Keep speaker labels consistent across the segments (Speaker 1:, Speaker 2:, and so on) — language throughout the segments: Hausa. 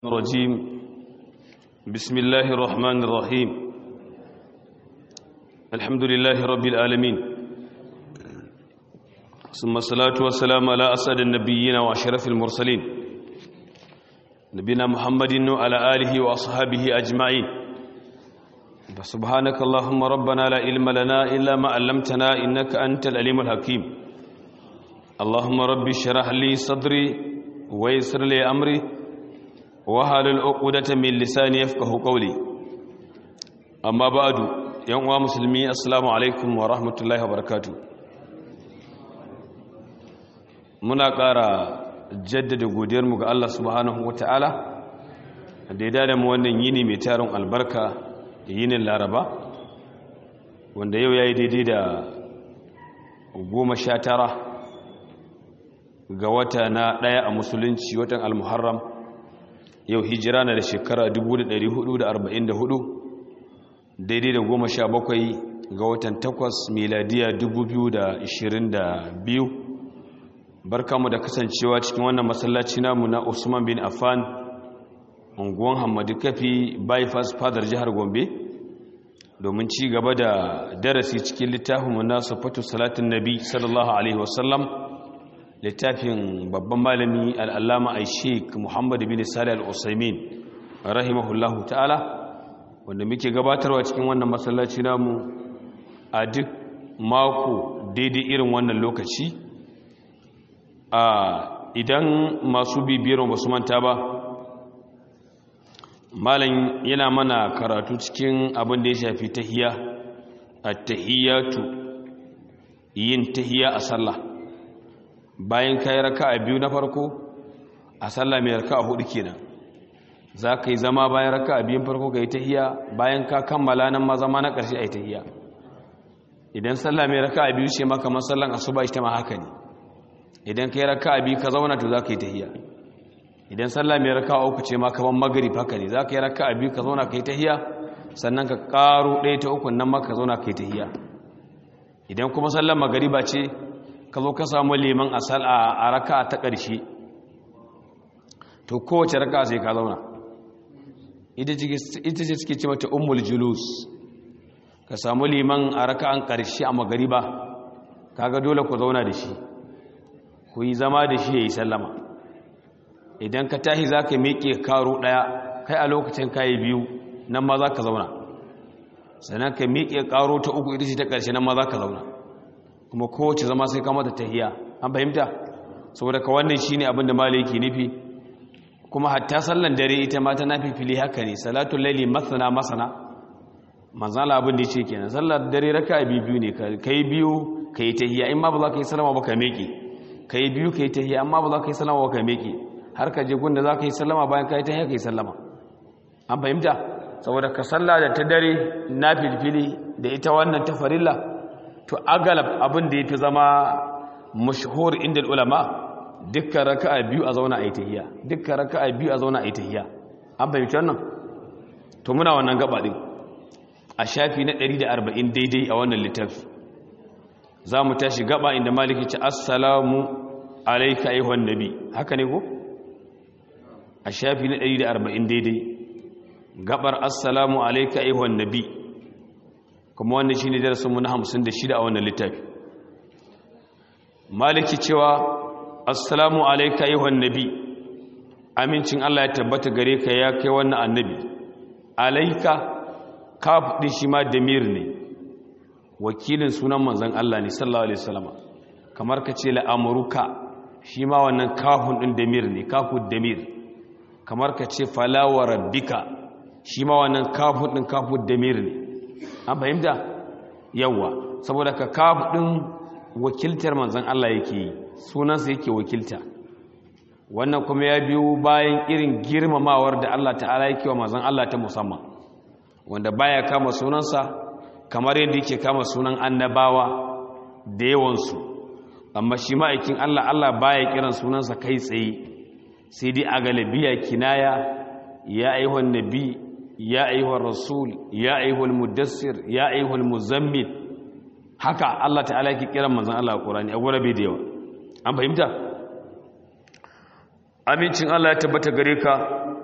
Speaker 1: الرجيم بسم الله الرحمن الرحيم الحمد لله رب العالمين ثم الصلاة والسلام على أسعد النبيين وأشرف المرسلين نبينا محمد وعلى آله وأصحابه أجمعين فسبحانك اللهم ربنا لا علم لنا إلا ما علمتنا إنك أنت العليم الحكيم اللهم رب اشرح لي صدري ويسر لي أمري wahalul uqdata min lisani yafqahu qawli amma ba'du yan uwa musulmi assalamu alaikum wa rahmatullahi wa barakatuh muna ƙara jaddada godiyar mu ga Allah subhanahu wataala da ya dada mu wannan yini mai tarin albarka yinin laraba wanda yau yayi daidai da goma sha tara ga wata na ɗaya a musulunci watan al-muharram yau hijira na da shekara 1444 daidai da goma sha bakwai ga watan takwas miladiya 2022 barkamu da kasancewa cikin wannan masallaci namu na usman bin affan unguwan hamadu kafi bypass fadar jihar gombe domin ci gaba da darasi cikin littafinmu na sufatu salatin nabi sallallahu alaihi wasallam littafin babban malami al'allama a sheik muhammadu bin sali al'usaimin rahimahullahu ta'ala wanda muke gabatarwa cikin wannan masallaci namu a duk mako daidai irin wannan lokaci a idan masu bibiyar ba su manta ba malam yana mana karatu cikin abin da ya shafi tahiya a tahiyatu yin tahiya a sallah bayan ka yi raka a biyu na farko a sallah mai raka a hudu kenan za ka yi zama bayan raka a biyun farko ka yi tahiya bayan ka kammala nan ma zama na ƙarshe a yi tahiya idan sallah mai raka a biyu ce maka masallan asuba ita ma haka ne idan ka yi raka a biyu ka zauna to za ka yi tahiya idan sallah mai raka a uku ce ma kaman magrib haka ne za ka yi raka a biyu ka zauna ka yi tahiya sannan ka ƙaro ɗaya ta uku nan ma ka zauna ka yi tahiya idan kuma sallar magariba ce ka zo ka samu liman a raka ta ƙarshe to kowace raka sai ka zauna ita ce suke ce mata umul julus ka samu liman a raka an ƙarshe a magariba kaga dole ku zauna da shi ku yi zama da shi ya yi sallama idan ka tahi za ka miƙe karo ɗaya kai a lokacin kayi biyu nan ma za ka zauna sannan ka miƙe karo ta uku ita ce ta ƙarshe nan ma za ka zauna kuma kowace zama sai kama da tahiya an fahimta saboda ka wannan shine abin da maliki nufi kuma hatta sallan dare ita ma ta nafi fili haka ne salatul laili masana masana manzala abin da yake kenan sallar dare raka biyu ne kai biyu kai tahiya in ma ba za ka yi salama ba ka meke kai biyu kai tahiya amma ba za ka yi salama ba ka meke har ka je gunda za ka yi sallama bayan ka yi tahiya ka yi sallama an fahimta saboda ka salla da ta dare na filfili da ita wannan ta farilla to agalab abin da ya fi zama mashahur inda ulama dukkan raka'a biyu a zauna a yi tahiya dukkan raka'a biyu a zauna a yi tahiya an fahimci wannan to muna wannan gaba din a shafi na 140 daidai a wannan littafi za mu tashi gaba inda maliki ce assalamu alaika ayyuhan nabi haka ne ko a shafi na 140 daidai gabar assalamu alaika ayyuhan nabi kuma wannan shine darasinmu na 56 a wannan littafi maliki cewa assalamu alayka ayyuhan nabi amincin Allah ya tabbata gare ka ya kai wannan annabi alayka kaf din shi ma damir ne wakilin sunan manzon Allah ne sallallahu alaihi wasallam kamar ka ce la amruka shi ma wannan kafun din damir ne kafud damir kamar ka ce fala wa rabbika shi ma wannan kafun din kafud damir ne an fahimta yawa saboda ka kafu ɗin wakiltar manzan Allah yake yi sunansa yake wakilta wannan kuma ya biyo bayan irin girmamawar da Allah ta'ala yake wa manzan Allah ta musamman wanda baya kama sunansa kamar yadda yake kama sunan annabawa da yawansu amma shi ma'aikin Allah Allah baya kiran sunansa kai tsaye sai dai a galabiya kinaya ya aihuwan nabi ya ayyuhar rasul ya ayyuhal mudassir ya ayyuhal muzammil haka Allah ta'ala yake kiran manzon Allah a Qur'ani a gurabe da yawa an fahimta amincin Allah ya tabbata gare ka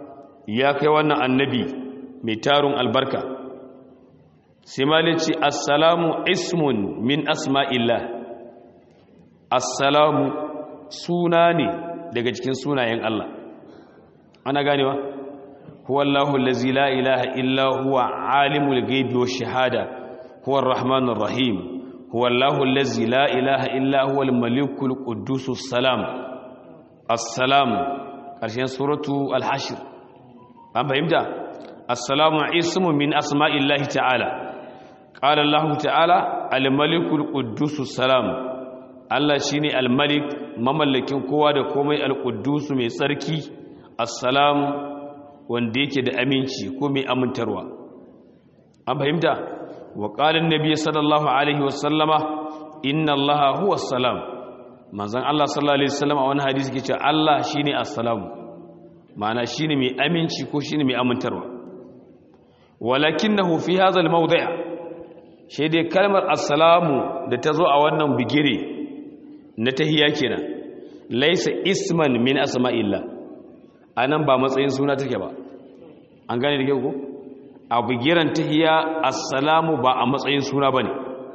Speaker 1: ya kai wannan annabi mai tarun albarka sai malici assalamu ismun min asma'illah assalamu suna ne daga cikin sunayen Allah ana ganewa huwa Allahu allazi la ilaha illa huwa alimul ghaibi wash shahada huwa arrahmanur rahim huwa Allahu allazi la ilaha illa huwa al-malikul quddusus salam assalam karshen suratu al-hashr an fahimta assalamu ismu min asma'illahi ta'ala qala Allah ta'ala al-malikul quddusus salam Allah shine al-malik mamallakin kowa da komai al-quddus mai tsarki assalam wanda yake da aminci ko mai amintarwa an fahimta wa qala an-nabiy sallallahu alaihi wasallama inna allaha huwa as-salam manzon Allah sallallahu alaihi wasallam a wani hadisi yake cewa Allah shine as-salam ma'ana shine mai aminci ko shine mai amintarwa walakinahu fi hadha al-mawdi' shi dai kalmar assalamu da ta zo a wannan bigire na tahiyya kenan laysa isman min asma'illah anan ba matsayin suna take ba an gane da ke ko a bigiran tahiyya assalamu ba a matsayin suna bane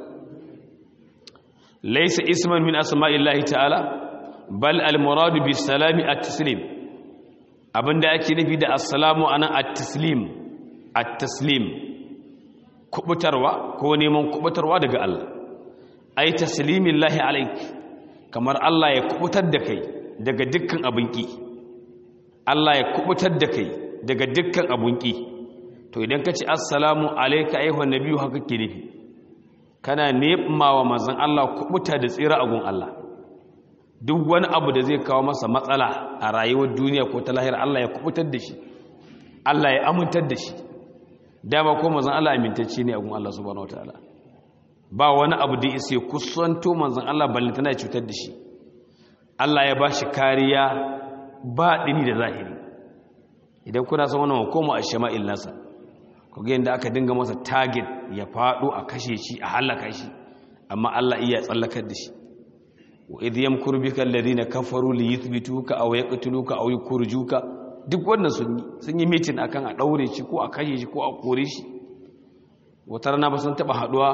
Speaker 1: laysa isman min asma'illah ta'ala bal al-muradu bis salami at-taslim abinda ake nufi da assalamu anan at-taslim at-taslim kubutarwa ko neman kubutarwa daga Allah ai taslimillahi alaik kamar Allah ya kubutar da kai daga dukkan abin ki Allah ya kubutar da kai daga dukkan abin ki to idan ka ce assalamu alayka ayyuhan nabiyyu haka ke nufi kana nemawa manzon Allah kubuta da tsira a gun Allah duk wani abu da zai kawo masa matsala a rayuwar duniya ko ta lahira Allah ya kubutar da shi Allah ya amintar da shi dama ko manzon Allah amintacce ne a gun Allah subhanahu wataala ba wani abu da isa kusanto manzon Allah balle tana cutar da shi Allah ya bashi kariya ba dini da zahiri idan kuna son wannan hukuma a shama'il nasa ku ga yanda aka dinga masa target ya fado a kashe shi a halaka shi amma Allah iya tsallakar da shi wa idh yamkuru bika alladhina kafaru li yuthbituka aw yaqtuluka aw yukhrijuka duk wannan sun yi sun yi mitin akan a daure shi ko a kashe shi ko a kore shi wata rana ba sun taba haduwa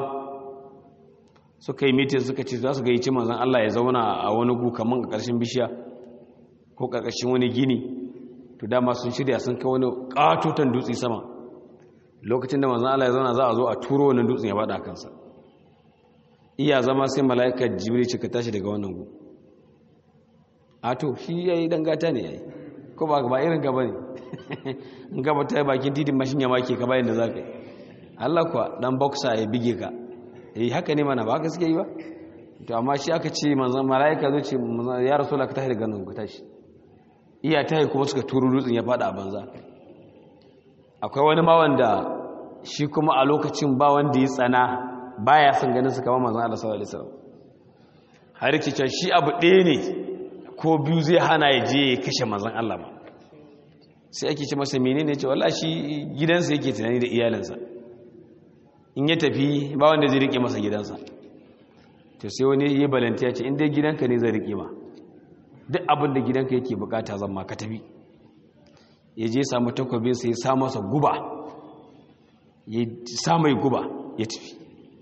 Speaker 1: suka yi mitin suka ce za su ga yici manzon Allah ya zauna a wani gu kaman a ƙarshen bishiya ko ƙarƙashin wani gini to dama sun shirya sun kai wani katotan dutse sama lokacin da manzon Allah ya zauna za a zo a turo wannan dutsen ya bada kansa iya zama sai mala'ika jibril ce ka tashi daga wannan gu a to shi yayi dangata ne yayi ko ba ba irin gaba ne in gaba ta bakin titin mashin ya make ka bayan da za ka yi Allah kuwa dan boxer ya bige ka eh haka ne mana ba haka suke yi ba to amma shi aka ce manzon malaika zo ce ya rasulullah ka tashi daga nan ku tashi iya tayi kuma suka turu dutsen ya fada a banza akwai wani ma wanda shi kuma a lokacin ba wanda ya tsana baya son ganin su kamar manzon Allah sallallahu alaihi wasallam har yake cewa shi abu ɗaya ne ko biyu zai hana ya je ya kashe manzon Allah ba sai ake ce masa menene ce wallahi shi gidansa yake tunani da iyalinsa in ya tafi ba wanda zai rike masa gidansa to sai wani yi balanta ya ce inda gidanka ne zai rike ma duk abin da gidanka yake bukata zan ma ka tafi ya je samu takwabinsa ya sa masa guba ya sa mai guba ya tafi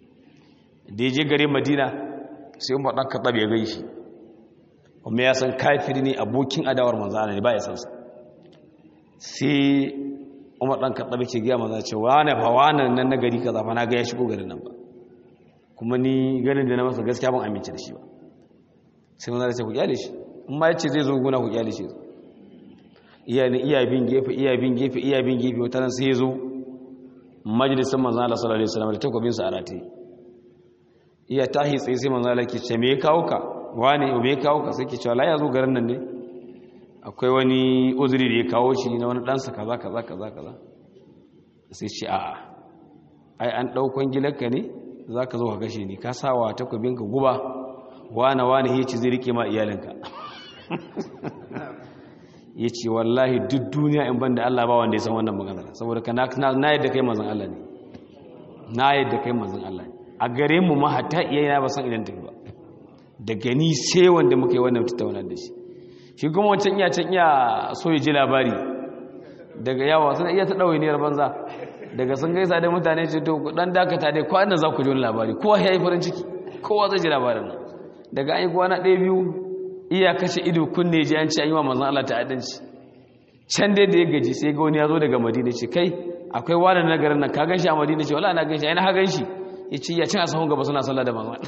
Speaker 1: da ya je gare madina sai umar ɗan kaɗa ya gai shi kuma ya san kafiri ne abokin adawar manzana ne ba ya sansa sai umar ɗan kaɗa ke gaya manzana ce wane fa wane nan na gari ka zafa na ga ya shigo garin nan ba kuma ni ganin da na masa gaskiya ban amince da shi ba sai manzana ce ku kyale shi in ma ya ce zai zo guna ku kyale shi iya ne iya bin gefe iya bin gefe iya bin gefe wata nan sai ya zo majalisar manzana Allah sallallahu alaihi wasallam da takwabinsa a rataye iya tahi tsaye sai manzo Allah ke ce me ya kawo ka wane me ya kawo ka sai ke cewa la ya zo garin nan ne akwai wani uzuri da ya kawo shi na wani ɗansa kaza kaza kaza kaza sai ce a'a ai an ɗaukon gilanka ne za ka zo ka kashe ni ka sa wa takwabinka guba wane wane ya ce zai rike ma iyalinka ya ce wallahi duk duniya in ban da Allah ba wanda ya san wannan magana saboda ka na yadda kai mazan Allah ne na yadda kai mazan Allah ne a gare mu ma hatta iyayena ba san idan tafi ba da gani sai wanda muka yi wannan tattaunar da shi shi kuma wancan iya can iya so ya ji labari daga yawa suna iya ta ɗawainiyar banza daga sun gaisa da mutane ce to dan dakata dai kwanan za ku ji wani labari kowa ya yi farin ciki kowa zai ji labarin nan daga an yi kwana ɗaya biyu iya kashe ido kunne ji an ce an yi wa manzan Allah ta'addanci can dai da ya gaji sai ga wani ya zo daga madina ce kai akwai wani na garin nan ka gan shi a madina ce wala na gan shi ai na ha gan shi ya ce ya cin a sahun gaba suna sallah da manzan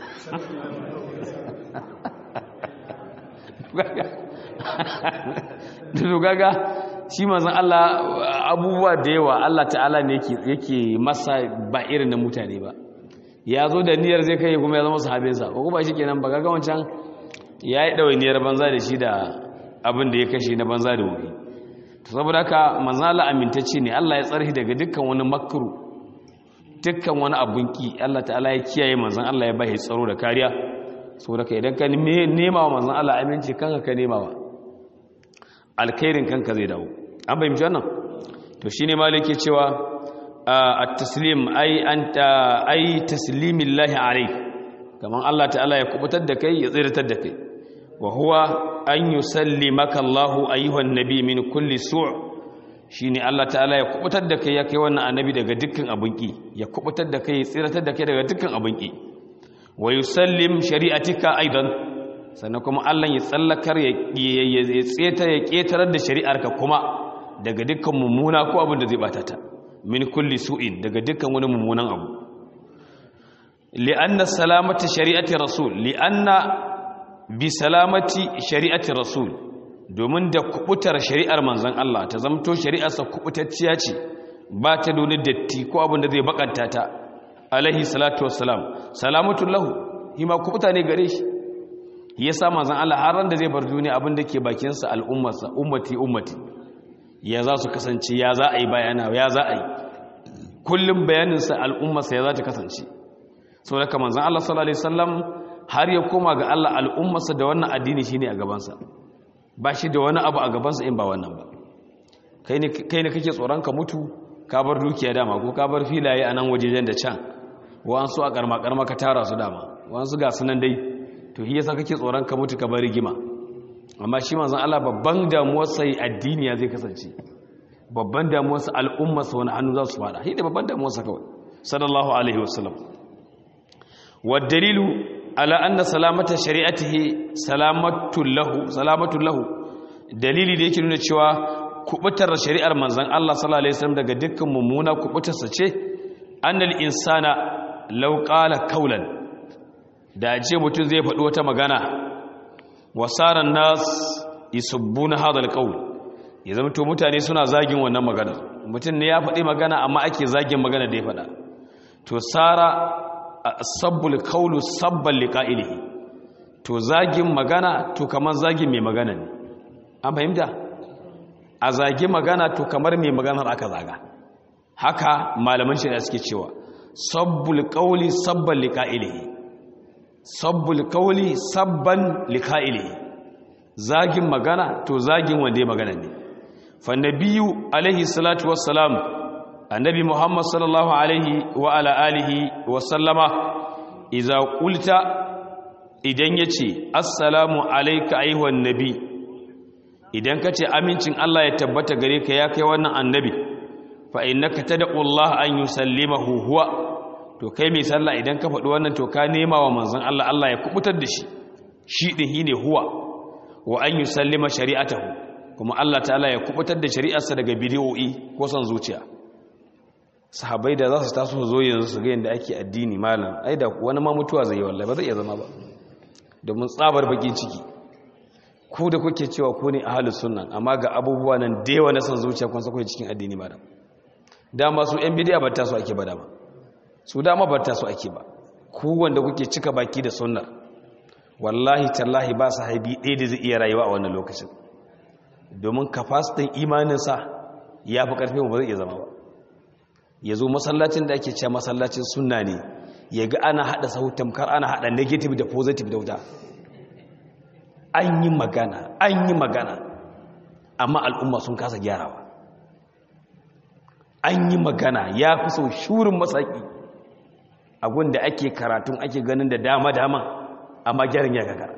Speaker 1: da gaga shi manzan Allah abubuwa da yawa Allah ta'ala ne yake masa ba irin na mutane ba ya zo da niyyar zai kai kuma ya zama sahabinsa ko ba shi kenan ba gaga wancan ya yi ɗawainiyar banza da shi da abin da ya kashe na banza da wuri to saboda haka manzan Allah amintacce ne Allah ya tsarhi daga dukkan wani makru dukkan wani abun ki Allah ta'ala ya kiyaye manzan Allah ya bai tsaro da kariya saboda ka idan ka nema wa manzan Allah aminci kanka ka nema wa alkhairin kanka zai dawo an fahimci wannan to shine maliki cewa at-taslim ay anta ay taslimillahi alayk kaman Allah ta'ala ya kubutar da kai ya tsiratar da kai wa huwa an yusallimaka Allah ayyuhan nabi min kulli su' shine Allah ta'ala ya kubutar da kai ya kai wannan annabi daga dukkan abunki ya kubutar da kai ya tsiratar da kai daga dukkan abunki wa yusallim shari'atika aidan sannan kuma Allah ya tsallakar ya tseta ya ƙetarar da shari'arka kuma daga dukkan mummuna ko abin da zai bata ta min kulli su'in daga dukkan wani mummunan abu li'anna salamati shari'ati rasul li'anna bi salamati shari'ati rasul domin da kubutar shari'ar manzon Allah ta zamto shari'arsa kubutacciya ce ba ta doni datti ko abin da zai bakanta ta alaihi salatu wassalam salamatu lahu hima kubuta ne gare shi ya sa manzan Allah har ran da zai bar duniya abin da ke bakinsa al'ummarsa ummati ummati ya za su kasance ya za a yi bayana ya za a yi kullum bayaninsa al'ummarsa ya za ta kasance sau da kamar zan Allah sallallahu Alaihi wasallam har ya koma ga Allah al'ummarsa da wannan addini shi ne a gabansa ba shi da wani abu a gabansa in ba wannan ba kai ne kake tsoron ka mutu ka bar dukiya dama ko ka bar filaye a nan wajejen da can wa'ansu a karma-karma ka tara su dama wa'ansu ga sunan dai to shi yasa kake tsoron ka mutu ka bar rigima amma shi manzon Allah babban damuwar sai addini ya zai kasance babban damuwar sa al'umma sa wani hannu za su fada shi da babban damuwar sa kawai sallallahu alaihi wasallam wa dalilu ala anna salamata shari'atihi salamatu lahu salamatu lahu dalili da yake nuna cewa kubutar shari'ar manzon Allah sallallahu alaihi wasallam daga dukkan mummuna kubutar sa ce annal insana law qala qawlan da ce mutum zai faɗi wata magana wasaran nas isubbuna hadal qawl ya zama to mutane suna zagin wannan magana mutum ne ya faɗi magana amma ake zagin magana da ya faɗa to sara sabbul qawlu sabban liqa'ilihi to zagin magana to kamar zagin mai magana ne an fahimta a zagi magana to kamar mai maganar aka zaga haka malaman shari'a suke cewa sabbul qawli sabban liqa'ilihi sabbul kauli sabban lika'ili zagin magana to zagin wanda ya magana ne fa nabiyyu alaihi salatu wassalam annabi muhammad sallallahu alaihi wa ala alihi wa sallama idza qulta idan yace assalamu alayka ayyuhan nabi idan kace amincin Allah ya tabbata gare ka ya kai wannan annabi fa innaka tad'u Allah an yusallimahu huwa to kai mai sallah idan ka faɗi wannan to ka nema wa manzon Allah Allah ya kubutar da shi shi din shine huwa wa an yusallima shari'atahu kuma Allah ta'ala ya kubutar da shari'arsa daga bid'o'i ko son zuciya sahabbai da za su taso zo yanzu su ga yanda ake addini malam ai da wani ma mutuwa zai yi wallahi ba zai iya zama ba domin tsabar bakin ciki ku da kuke cewa ku ne ahlus sunna amma ga abubuwa nan da yawa na son zuciya kun sako cikin addini malam dama su yan bidiya ba ta so ake ba dama su dama ba ta so ake ba ku wanda kuke cika baki da sunnar wallahi tallahi ba su haibi ɗaya da zai iya rayuwa a wannan lokacin domin kafasitin imaninsa ya fi ƙarfi ba zai iya zama ba ya zo masallacin da ake cewa masallacin sunna ne ya ga ana haɗa sautan kar ana haɗa negative da positive da wuta an yi magana an yi magana amma al'umma sun kasa gyarawa an yi magana ya fi sau shurin masaki da ake karatun ake ganin da dama-dama amma gyaran ya gagara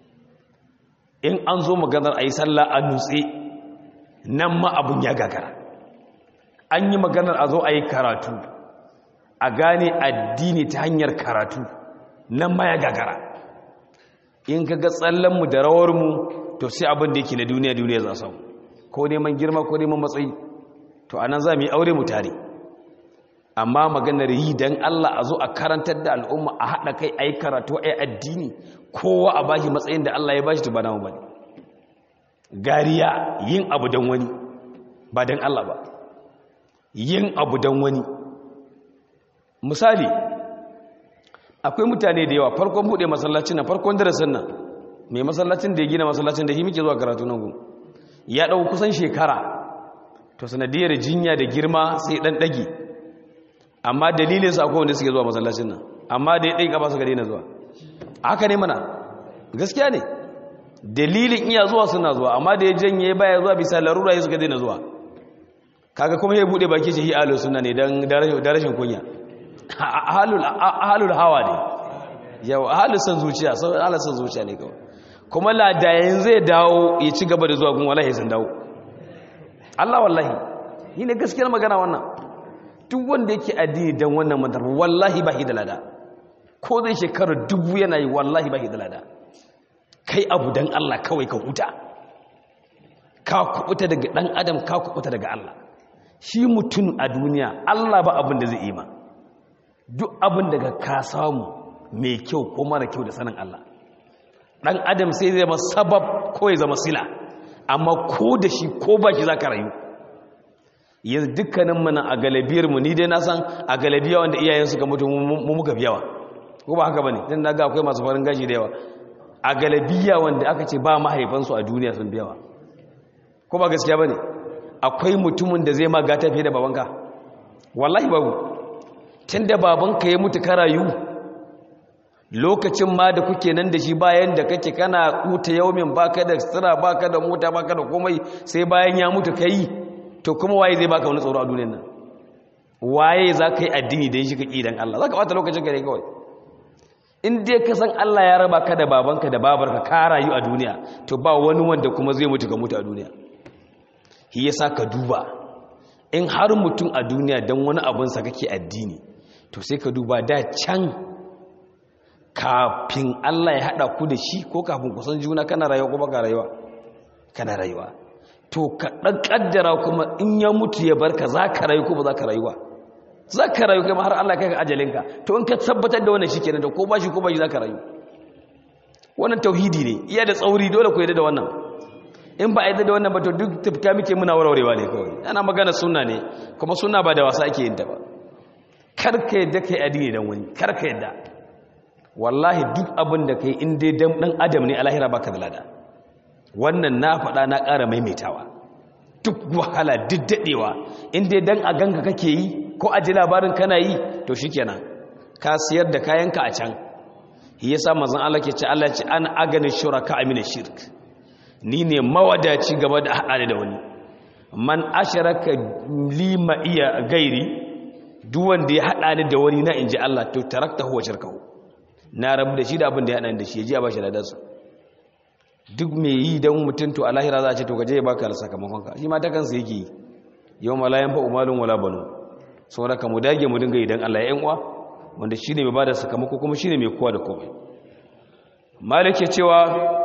Speaker 1: in an zo maganar a yi sallah a nutse nan ma abun ya gagara an yi maganar a zo a yi karatu a gane addini ta hanyar karatu nan ma ya gagara in ka ga tsallanmu da rawarmu to sai abin da yake na duniya duniya za samu ko neman girma ko neman matsayi to anan za mu yi aure mu tare amma maganar yi don Allah a zo a karantar da al'umma a haɗa kai a yi karatu a yi addini kowa a bashi matsayin da Allah ya bashi to ba namu ba ne gariya yin abu don wani ba don Allah ba yin abu don wani misali akwai mutane da yawa farkon buɗe masallacin na farkon darasin nan mai masallacin da ya gina masallacin da shi muke zuwa karatu nan gun ya ɗau kusan shekara to sanadiyar jinya da girma sai ɗan ɗage amma dalilin su akwai wanda suke zuwa masallacin nan amma da ya ɗai ƙaba suka daina zuwa haka ne mana gaskiya ne dalilin iya zuwa suna zuwa amma da ya janye baya zuwa bisa larura ya suka daina zuwa kaga kuma ya buɗe baki shi ahalu suna ne don da rashin kunya ahalul hawa ne yau ahalul san zuciya sau ahalul san zuciya ne kawai kuma ladayen zai dawo ya ci gaba da zuwa gun wallahi sun dawo Allah wallahi yi ne gaskiyar magana wannan duk wanda yake addini don wannan mantar wallahi ba da lada ko zai shekarar dubu yana yi wallahi ba da lada kai abu don Allah kawai ka huta ka kubuta daga ɗan adam ka kubuta daga Allah shi mutum a duniya Allah ba abin da zai yi ma duk abin daga ka samu mai kyau ko mara kyau da sanin Allah ɗan adam sai zai zama sabab ko ya zama sila amma ko da shi ko ba shi za ka rayu yanzu dukkanin mana a galibiyarmu ni dai na san a galabiya wanda iyayen suka mutu mu muka fi yawa ko ba haka ba ne don na ga akwai masu farin gashi da yawa a galabiya wanda aka ce ba mahaifansu a duniya sun fi yawa ko ba gaskiya ba ne akwai mutumin da zai ma gata fiye da babanka wallahi babu tun da babanka ya mutu ka rayu lokacin ma da kuke nan da shi bayan da kake kana kuta yaumin baka da sutura baka da mota baka da komai sai bayan ya mutu ka yi to kuma waye zai baka wani tsoro a duniyar nan waye za ka yi addini da shi ka ƙi don Allah za ka bata lokacin ka ne kawai in dai ka san Allah ya raba ka da babanka da babarka ka rayu a duniya to ba wani wanda kuma zai mutu ka mutu a duniya shi yasa ka duba in har mutum a duniya don wani abinsa kake addini to sai ka duba da can kafin Allah ya haɗa ku da shi ko kafin kusan juna kana rayuwa ko baka rayuwa kana rayuwa to ka ɗan ƙaddara kuma in ya mutu ya barka za ka rayu ko ba za ka rayuwa za ka rayu kai ma har Allah kai ka ajalinka to in ka tabbatar da wannan shi kenan da ko ba shi ko ba shi za ka rayu wannan tauhidi ne iya da tsauri dole ku yadda da wannan in ba a yadda da wannan ba to duk tafka muke muna warwarewa ne kawai ana magana sunna ne kuma sunna ba da wasa ake yin ta ba karka yadda kai addini dan wani karka yadda wallahi duk abin da kai in dai dan adam ne alahira baka da lada wannan na faɗa na ƙara maimaitawa duk wahala duk daɗewa in dai dan a ganka kake yi ko a ji labarin kana yi to shikenan ka siyar da kayanka a can yasa manzon Allah ke ce Allah ce an agani shuraka amina shirk ni ne mawadaci gaba da haɗa da wani man asharaka lima iya gairi duk wanda ya haɗa ni da wani na inji Allah to tarakta huwa shirkahu na rabu da shi da abin da ya haɗa da shi ya ji a bashi ladarsa duk mai yi don mutum to a lahira za a ce to gaje ya baka da sakamakonka shi ma ta kansa yake yi yau malayan fa umalun wala banu saboda ka mu dage mu dinga idan Allah ya yan uwa wanda shine mai bada sakamako kuma shine mai kowa da komai malik cewa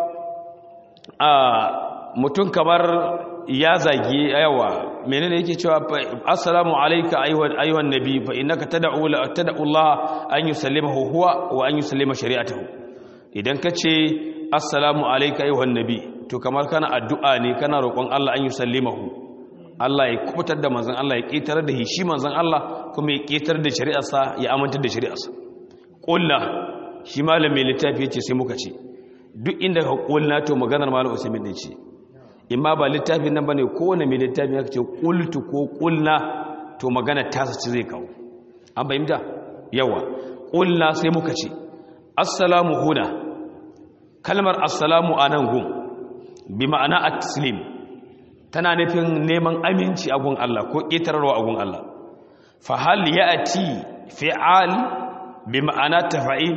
Speaker 1: a mutum kamar ya zagi yawa menene yake cewa assalamu alayka ayyuhan ayyuhan nabi fa innaka tad'u la tad'u Allah an yusallimahu huwa wa an yusallima shari'atahu idan kace assalamu alayka ayyuhan nabi to kamar kana addu'a ne kana roƙon Allah an yusallimahu Allah ya kubutar da manzon Allah ya kitar da shi manzon Allah kuma ya kitar da shari'arsa ya amintar da shari'arsa qulna shi malamin littafi yace sai muka ce duk inda ka qulna to maganar malam Usaimin ne ce imma ba littafin nan bane kowane mai littafin ya ce qultu ko qulna to magana ta sace zai kawo an bayyana yawa qulna sai muka ce assalamu huna kalmar assalamu anan gun bi ma'ana at-taslim tana nufin neman aminci a gun Allah ko ƙetararwa a gun Allah fa hal ya'ti fi'al bi ma'ana tafa'il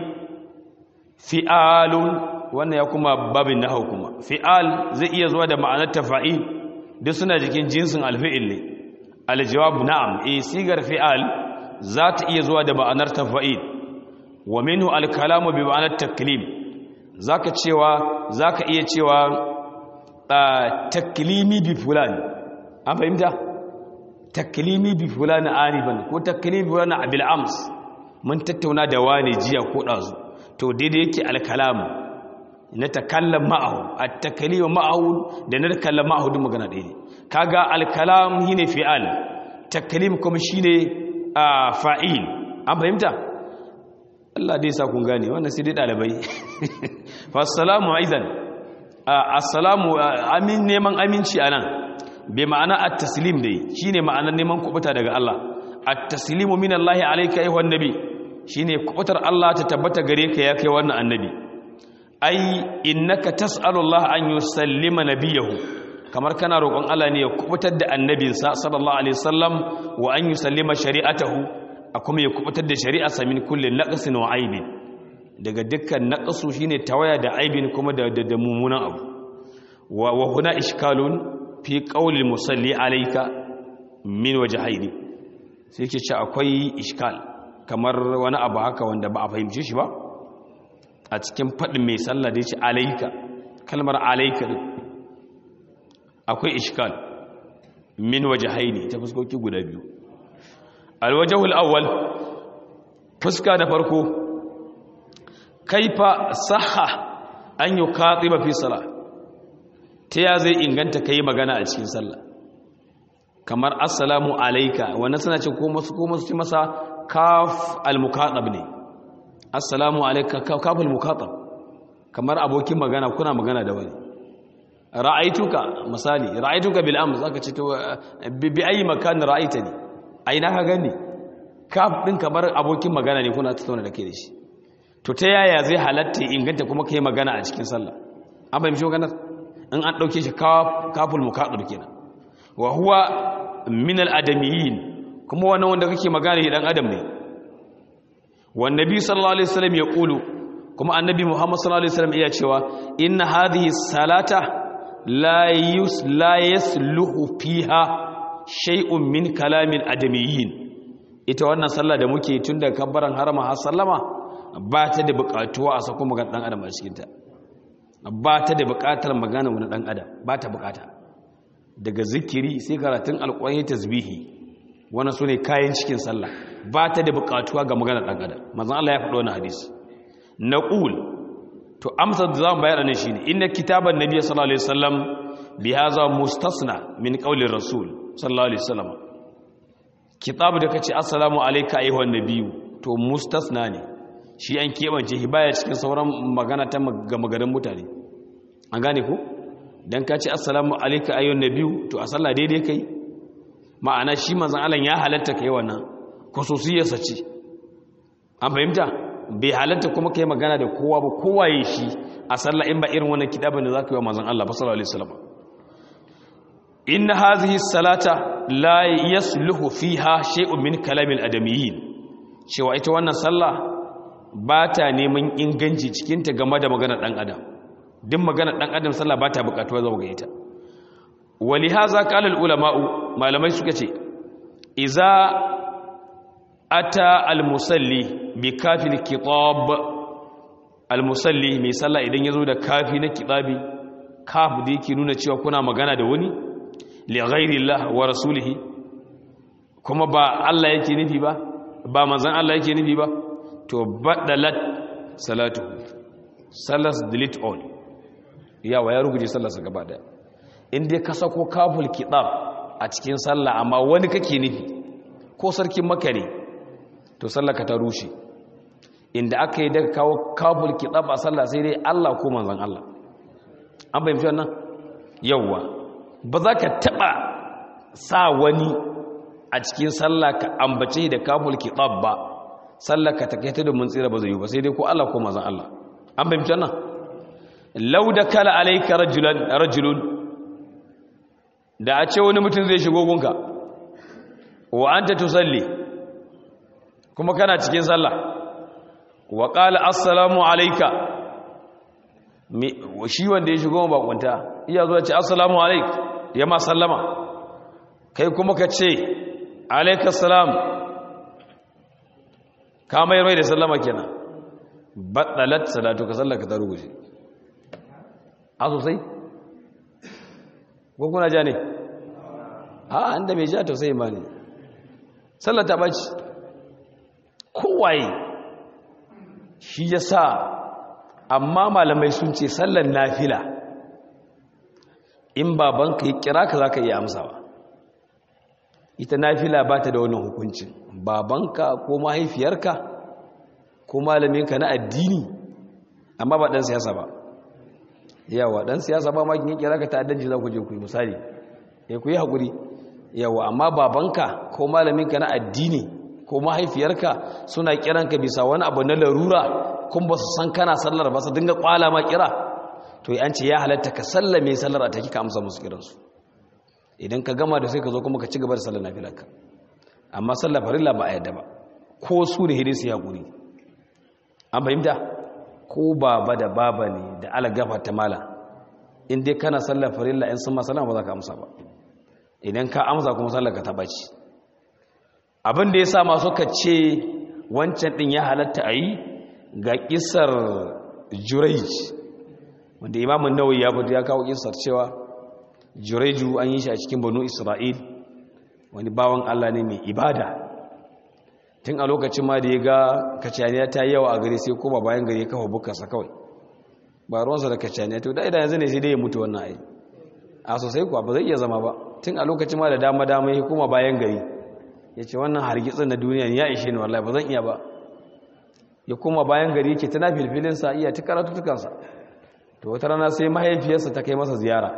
Speaker 1: fi'alun wannan ya kuma babin nahwu kuma fi'al zai iya zuwa da ma'anar tafa'il duk suna jikin jinsin alfi'il ne aljawab na'am eh sigar fi'al za ta iya zuwa da ma'anar tafa'il wa minhu alkalamu bi ma'anar taklim zaka cewa zaka iya cewa taklimi bi fulan an fahimta taklimi bi fulan arifan ko taklimi bi fulan abil ams mun tattauna da wani jiya ko dazu to daidai yake alkalamu na takallam ma'ahu at-taklimu ma'ahu da na takallam ma'ahu duk magana ɗaya ne kaga al-kalam shine fi'al taklim kuma shine fa'il an fahimta Allah dai sa kun gane wannan sai dai dalibai fa assalamu aidan assalamu amin neman aminci anan bi ma'ana at-taslim dai shine ma'anar neman kubuta daga Allah at-taslimu min Allah alayka ayyuhan nabi shine kubutar Allah ta tabbata gare ka ya kai wannan annabi ai innaka tas'alu Allah an yusallima nabiyahu kamar kana roƙon Allah ne ya kubutar da annabinsa sallallahu alaihi wasallam wa an yusallima shari'atahu a kuma ya kubutar da shari'arsa min kulli naqsin wa aibin daga dukkan naqsu shine tawaya da aibin kuma da da mummunan abu wa wa huna ishkalun fi qawli musalli alayka min wajhaini sai yake ce akwai ishkal kamar wani abu haka wanda ba a fahimce shi ba a cikin faɗin mai sallah da ya ce alaika kalmar alaika ne akwai ishkal min waje haini ta fuskoki guda biyu alwajahul awwal fuska da farko kaifa saha an yi katsi mafi sala ta ya zai inganta ka yi magana a cikin sallah kamar assalamu alaika wannan suna ce ko masu masa kaf al-mukatab ne assalamu alaika kafin mukatab kamar abokin magana kuna magana da wani ra'aituka misali ra'aituka bil amr zaka ce to bi ayi makan ra'aitani aina ka gani kaf din kamar abokin magana ne kuna tattauna da kai da shi to ta yaya zai halatta inganta kuma kai magana a cikin sallah an fahimci maganar in an dauke shi kaful mukatab kenan wa huwa min al adamiyin kuma wannan wanda kake magana shi dan adam ne والنبي صلى الله عليه وسلم يقول كما النبي محمد صلى الله عليه وسلم iya cewa inna hadhihi salata la yus la yasluhu fiha shay'un min kalamil adamiyyin ita wannan sallah da muke tun da kabbaran harama har sallama ba ta da buƙatuwa a sako magana dan adam a cikin ta ba ta da buƙatar magana wani dan adam ba ta buƙata daga zikiri sai karatun alƙur'ani tasbihi wannan sune kayan cikin sallah ba ta da bukatuwa ga maganar ɗan adam mazan Allah ya faɗo wani hadisi na ƙul to amsar da za mu bayar ne shi ne inda kitaban nabiya sallallahu alaihi wasallam bi haza mustasna min qaulin rasul sallallahu alaihi wasallam kitabu da kace assalamu alayka ayyuhan nabiyyu to mustasna ne shi an kebance shi baya cikin sauran magana ta ga magarin mutane an gane ko dan ka ce assalamu alayka ayyuhan nabiyyu to a sallah daidai kai ma'ana shi manzon Allah ya halatta kai wannan khususiyarsa ce an fahimta bai halatta kuma kai magana da kowa ba kowa yi shi a sallah in ba irin wannan kitabin da zaka yi wa manzon Allah sallallahu alaihi wasallam inna hadhihi salata la yasluhu fiha shay'un min kalamil adamiyyin cewa ita wannan sallah ba ta neman inganci cikin ta game da maganar dan adam duk maganar dan adam sallah ba ta bukatuwa zuwa ga ita walihaza qala al ulama'u malamai suka ce iza ata al-musalli bi kafin kitab al-musalli mai sallah idan yazo da kafi na kitabi kaf da yake nuna cewa kuna magana da wani li ghairillah wa rasulihi kuma ba Allah yake nufi ba ba manzon Allah yake nufi ba to badalat salatu salas delete all yawa ya ruguje sallarsa gaba daya in dai ka sako kaful kitab a cikin sallah amma wani kake nufi ko sarkin maka ne to sallaka ta rushe inda aka yi daga kawo kabul kitab a sallah sai dai Allah ko manzon Allah an bayyana wannan yawa ba za ka taba sa wani a cikin sallah ka ambace da kabul kitab ba sallah ka takaita da mun tsira ba zai yi ba sai dai ko Allah ko manzon Allah an bayyana wannan law da kala alayka rajulan rajulun da a ce wani mutum zai shigo gunka wa anta tusalli kuma kana cikin sallah wa qala assalamu alayka shi wanda ya shigo bakunta iya zuwa ce assalamu alayk ya ma sallama kai kuma ka ce alaikas salam ka mai rai da sallama kenan batsalat salatu ka sallaka ta ruguje a sosai ko kuna ja ne a inda mai ja tausayi ma ne sallata ɓaci kowaye shi ya sa amma malamai sun ce sallan nafila in babanka yi kira ka za ka iya amsawa ita nafila ba ta da wannan hukuncin babanka ko mahaifiyarka ko malaminka na addini amma ba ɗan siyasa ba yawa ɗan siyasa ba makin yi kira ka ta'addanci za ku je ku yi misali ya ku yi haƙuri yawa amma babanka ko malaminka na addini ko mahaifiyarka suna kiranka bisa wani abu na larura kun ba su san kana sallar ba su dinga kwala ma kira to yi an ce ya halatta ka sallame sallar a taki ka amsa musu kiransu idan ka gama da sai ka zo kuma ka ci gaba da sallar nafilarka amma sallar farilla ba a yadda ba ko su da hidin su haƙuri an fahimta ko baba da baba ne da alagafa ta mala in dai kana sallar farilla in sun masala ba za ka amsa ba idan ka amsa kuma sallar ka ta baci abin da ya sa masu ka ce wancan ɗin ya halatta a yi ga ƙisar jurej wanda imamun nawai ya fito ya kawo ƙisar cewa jureju an yi shi a cikin banu isra'il wani bawan allah ne mai ibada tun a lokacin ma da ya ga kacaniya ta yi yawa a gari sai kuma bayan gari ya kafa bukarsa kawai ba ruwansa da kacaniya to da idan yanzu ne sai dai ya mutu wannan ai a sosai kuwa ba zai iya zama ba tun a lokacin ma da dama dama ya kuma bayan gari ya ce wannan hargitsin na duniya ya ishe ni wallahi ba zan iya ba ya kuma bayan gari yake tana filfilinsa iya ta karatutukansa to wata rana sai mahaifiyarsa ta kai masa ziyara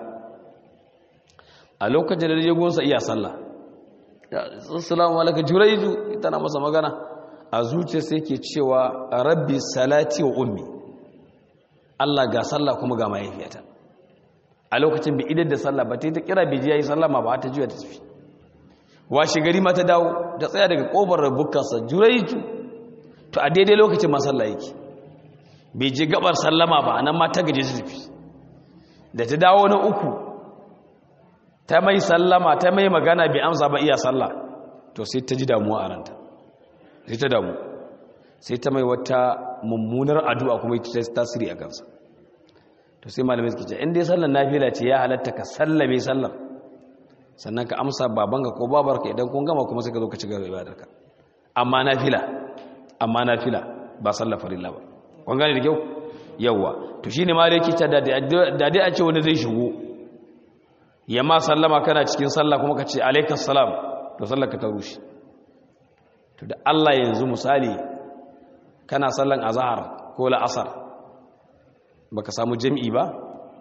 Speaker 1: a lokacin da ya gunsa iya sallah assalamu alaikum juraiju tana masa magana a zuciya sai ke cewa rabbi salati wa ummi Allah ga sallah kuma ga mahaifiyata a lokacin bi idan da sallah ba ta yi ta kira biji yayi sallah ma ba ta juya ta tafi washe gari ma ta dawo ta tsaya daga kofar rubukansa juraiju to a daidai lokacin ma sallah yake bai je gabar sallama ba nan ma ta gaje ta tafi da ta dawo na uku ta mai sallama ta mai magana bai amsa ba iya sallah to sai ta ji damuwa a ranta sai ta damu sai ta mai wata mummunar addu'a kuma ita ta tasiri a kansa to sai malamai suke ce in dai sallar nafila ce ya halatta ka sallame sallar sannan ka amsa babanka ko babarka idan kun gama kuma sai ka zo ka ci gaba ibadarka amma nafila amma nafila ba sallar farilla ba kun gane da kyau yawa to shine ma dai kita da dai a ce wani zai shigo ya ma sallama kana cikin sallah kuma ka ce alaikas salam to sallar ka ta rushe to da Allah yanzu misali kana sallan azhar ko la'asar baka samu jami'i ba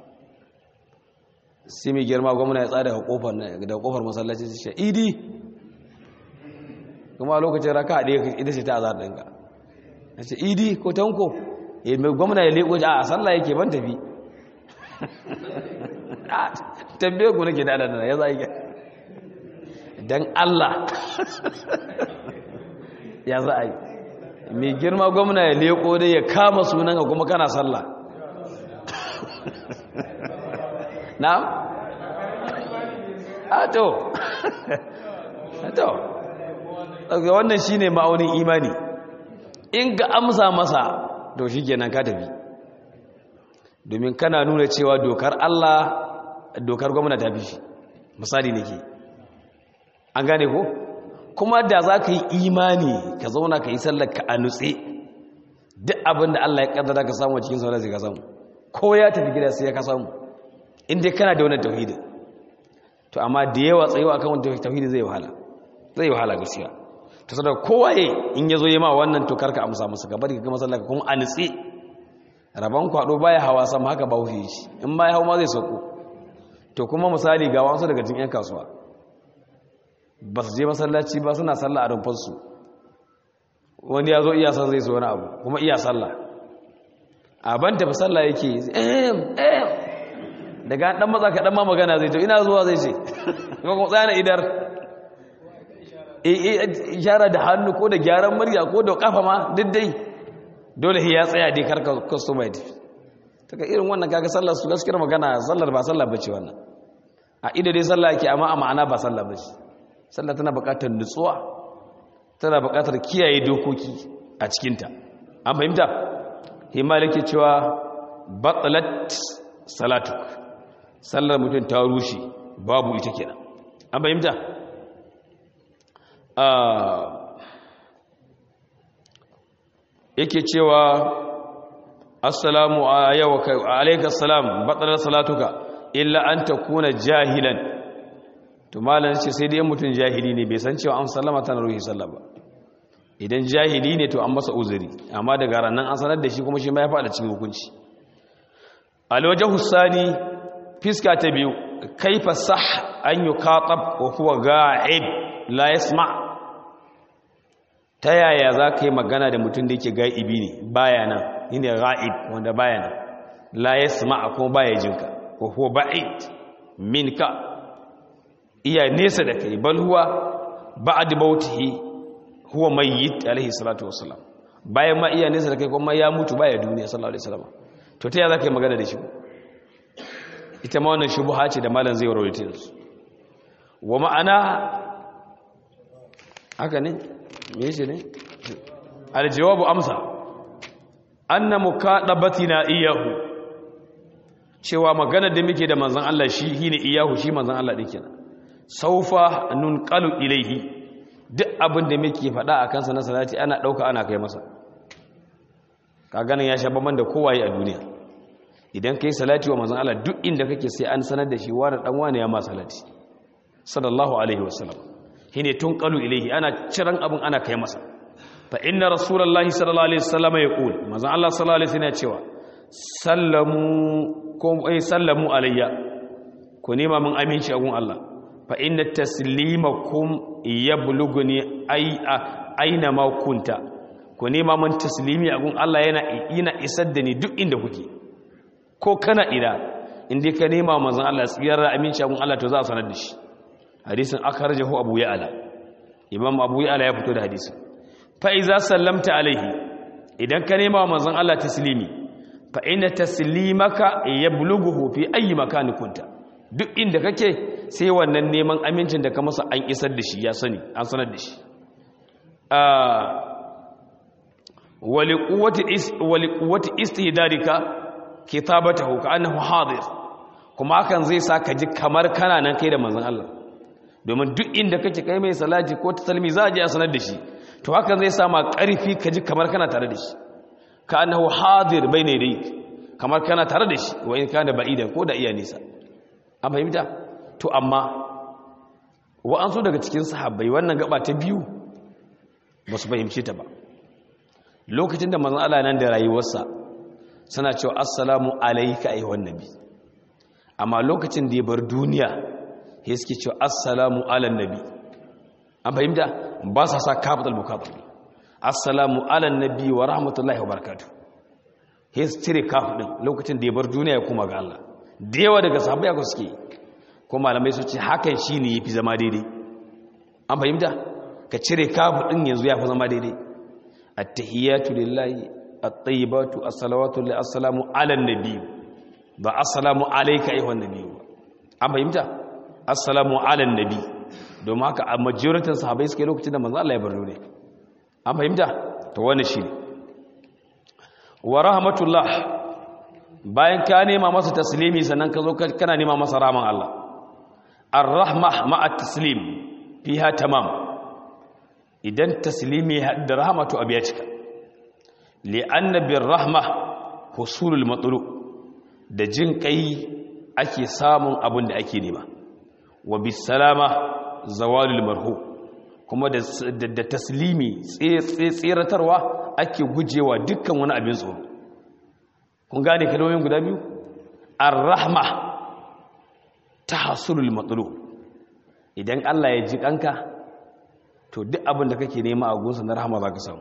Speaker 1: sai mai girma gwamna ya tsada kofar da kofar masallaci su ce idi kuma lokacin raka a ɗaya ita ce ta azhar ɗinka na ce idi ko tanko mai gwamna ya leƙo a sallah yake ban tafi tambaye ku nake da adana ya za yi don Allah ya za a yi mai girma gwamna ya leko dai ya kama sunan ka kuma kana sallah na? a to a to wannan shi ne ma'aunin imani in ga amsa masa to shi kenan ka tafi domin kana nuna cewa dokar Allah dokar gwamna ta fi shi misali ne ke an gane ko kuma da za ka yi imani ka zauna ka yi sallar ka a nutse duk abin da Allah ya kaddara ka samu cikin sauran zai ka samu ko ya tafi gida sai ya ka samu inda kana da wani tauhidi to amma da yawa tsayo akan wani tauhidi zai wahala zai wahala gaskiya to saboda kowa ya in ya zo yi ma wannan to karka amsa masa gaba da ka gama sallar kuma a nutse rabon kwado baya hawa sama haka ba wuce shi in ma ya hau ma zai sauko to kuma misali ga wasu daga cikin 'yan kasuwa ba su je masallaci ba suna sallah a rumfarsu wani ya zo iya san zai so wani abu kuma iya sallah a ban tafi sallah yake ehem ehem daga dan maza ka dan ma magana zai to ina zuwa zai ce kuma kuma tsaya idar ishara da hannu ko da gyaran murya ko da kafa ma duk dai dole ya tsaya dai karka customer ya tafi taka irin wannan kaga sallar su gaskiyar magana sallar ba sallar bace wannan a ido dai sallah yake amma a ma'ana ba sallar bace sallah tana buƙatar nutsuwa tana buƙatar kiyaye dokoki a cikinta an fahimta himmal yake cewa batsalat salatuk sallar mutum ta rushe babu ita kenan an fahimta yake cewa assalamu alaika salam batsalar salatuka illa an ta kuna jahilan to malar ce sai dai mutum jahili ne bai san cewa an sallama tana ruhi sallah ba idan jahili ne to an masa uzuri amma daga ranar an sanar da shi kuma shi ma ya faɗa cikin hukunci alwajen hussani fiska ta biyu kaifa sah an yi katab wa kuwa ga'ib la yasma ta yaya za ka yi magana da mutum da yake ga'ibi ne baya nan ni ne ga'ib wanda baya nan la yasma kuma baya jinka wa kuwa ba'id minka iya nesa da kai bal huwa ba'ad bautihi huwa mayyit alaihi salatu wassalam bayan ma iya nesa da kai kuma ya mutu baya duniya sallallahu alaihi wasallam to ta yaya za ka yi magana da shi ita ma wannan shubuha ce da malam zai warware su wa ma'ana haka ne me yace ne aljawabu amsa anna muqaddabatina iyahu cewa magana da muke da manzon Allah shi shine iyahu shi manzon Allah din kenan saufa nunqalu ilaihi duk abin da muke faɗa a kansa na salati ana ɗauka ana kai masa ka ganin ya sha bamban da kowaye a duniya idan kai salati wa manzon Allah duk inda kake sai an sanar da shi wani dan wani ya ma salati sallallahu alaihi wasallam shine tunqalu ilaihi ana ciran abin ana kai masa fa inna rasulullahi sallallahu alaihi wasallam yaqul manzon Allah sallallahu alaihi wasallam ya cewa sallamu ko ai sallamu alayya ku nema mun aminci a gun Allah fa inna taslimakum yablughuni ay aina ma kunta ku nema mun taslimi a gun Allah yana ina isar da ni duk inda kuke ko kana ina inda ka nema manzon Allah tsiyar aminci a gun Allah to za a sanar da shi hadisin akhrajahu abu ya'la imam abu ya'la ya fito da hadisin fa iza sallamta alaihi idan ka nema manzon Allah taslimi fa inna taslimaka yablughu fi ayi makani kunta duk inda kake sai wannan neman amincin da ka masa an isar da shi ya sani an sanar da shi wali quwwati istihdarika kitabatahu ka annahu hadir kuma hakan zai sa ka ji kamar kana nan kai da manzon Allah domin duk inda kake kai mai salati ko tasalmi za a je a sanar da shi to hakan zai sa ma karfi ka ji kamar kana tare da shi ka annahu hadir bayna yadayk kamar kana tare da shi wa in kana ba'idan ko da iya nisa an fahimta to amma wa'ansu daga cikin sahabbai wannan gaba ta biyu ba su fahimce ta ba lokacin da manzon Allah nan da rayuwarsa suna cewa assalamu alayka ayyuhan nabi amma lokacin da ya bar duniya ya suke cewa assalamu ala nabi an fahimta ba sa sa kafatul mukatab assalamu ala nabi wa rahmatullahi wa barakatuh ya cire kafu din lokacin da ya bar duniya ya kuma ga Allah da yawa daga sahabbai ko suke ko malamai su ce hakan shine yafi zama daidai an fahimta ka cire kafu din yanzu ya fi zama daidai at-tahiyatu lillahi at-tayyibatu as-salawatu lillahi assalamu ala nabi ba assalamu alayka ayyuhan nabi an fahimta assalamu ala nabi domin haka a majoritin sahabbai suke lokacin da manzo Allah ya bar duniya an fahimta to wannan shine wa rahmatullah bayan ka nema masa taslimi sannan ka zo kana nema masa rahman Allah ar-rahma ma'a taslim fiha tamam idan taslimi da rahmatu abiya cika li'anna bir rahma husulul matlu da jin kai ake samun abin da ake nema wa bis salama zawalul marhu kuma da taslimi tseratarwa ake gujewa dukkan wani abin tsoro kun gane kalmomin guda biyu ar-rahma tahsulul matlub idan Allah ya ji kanka to duk abin da kake nema a gunsa na rahama zaka samu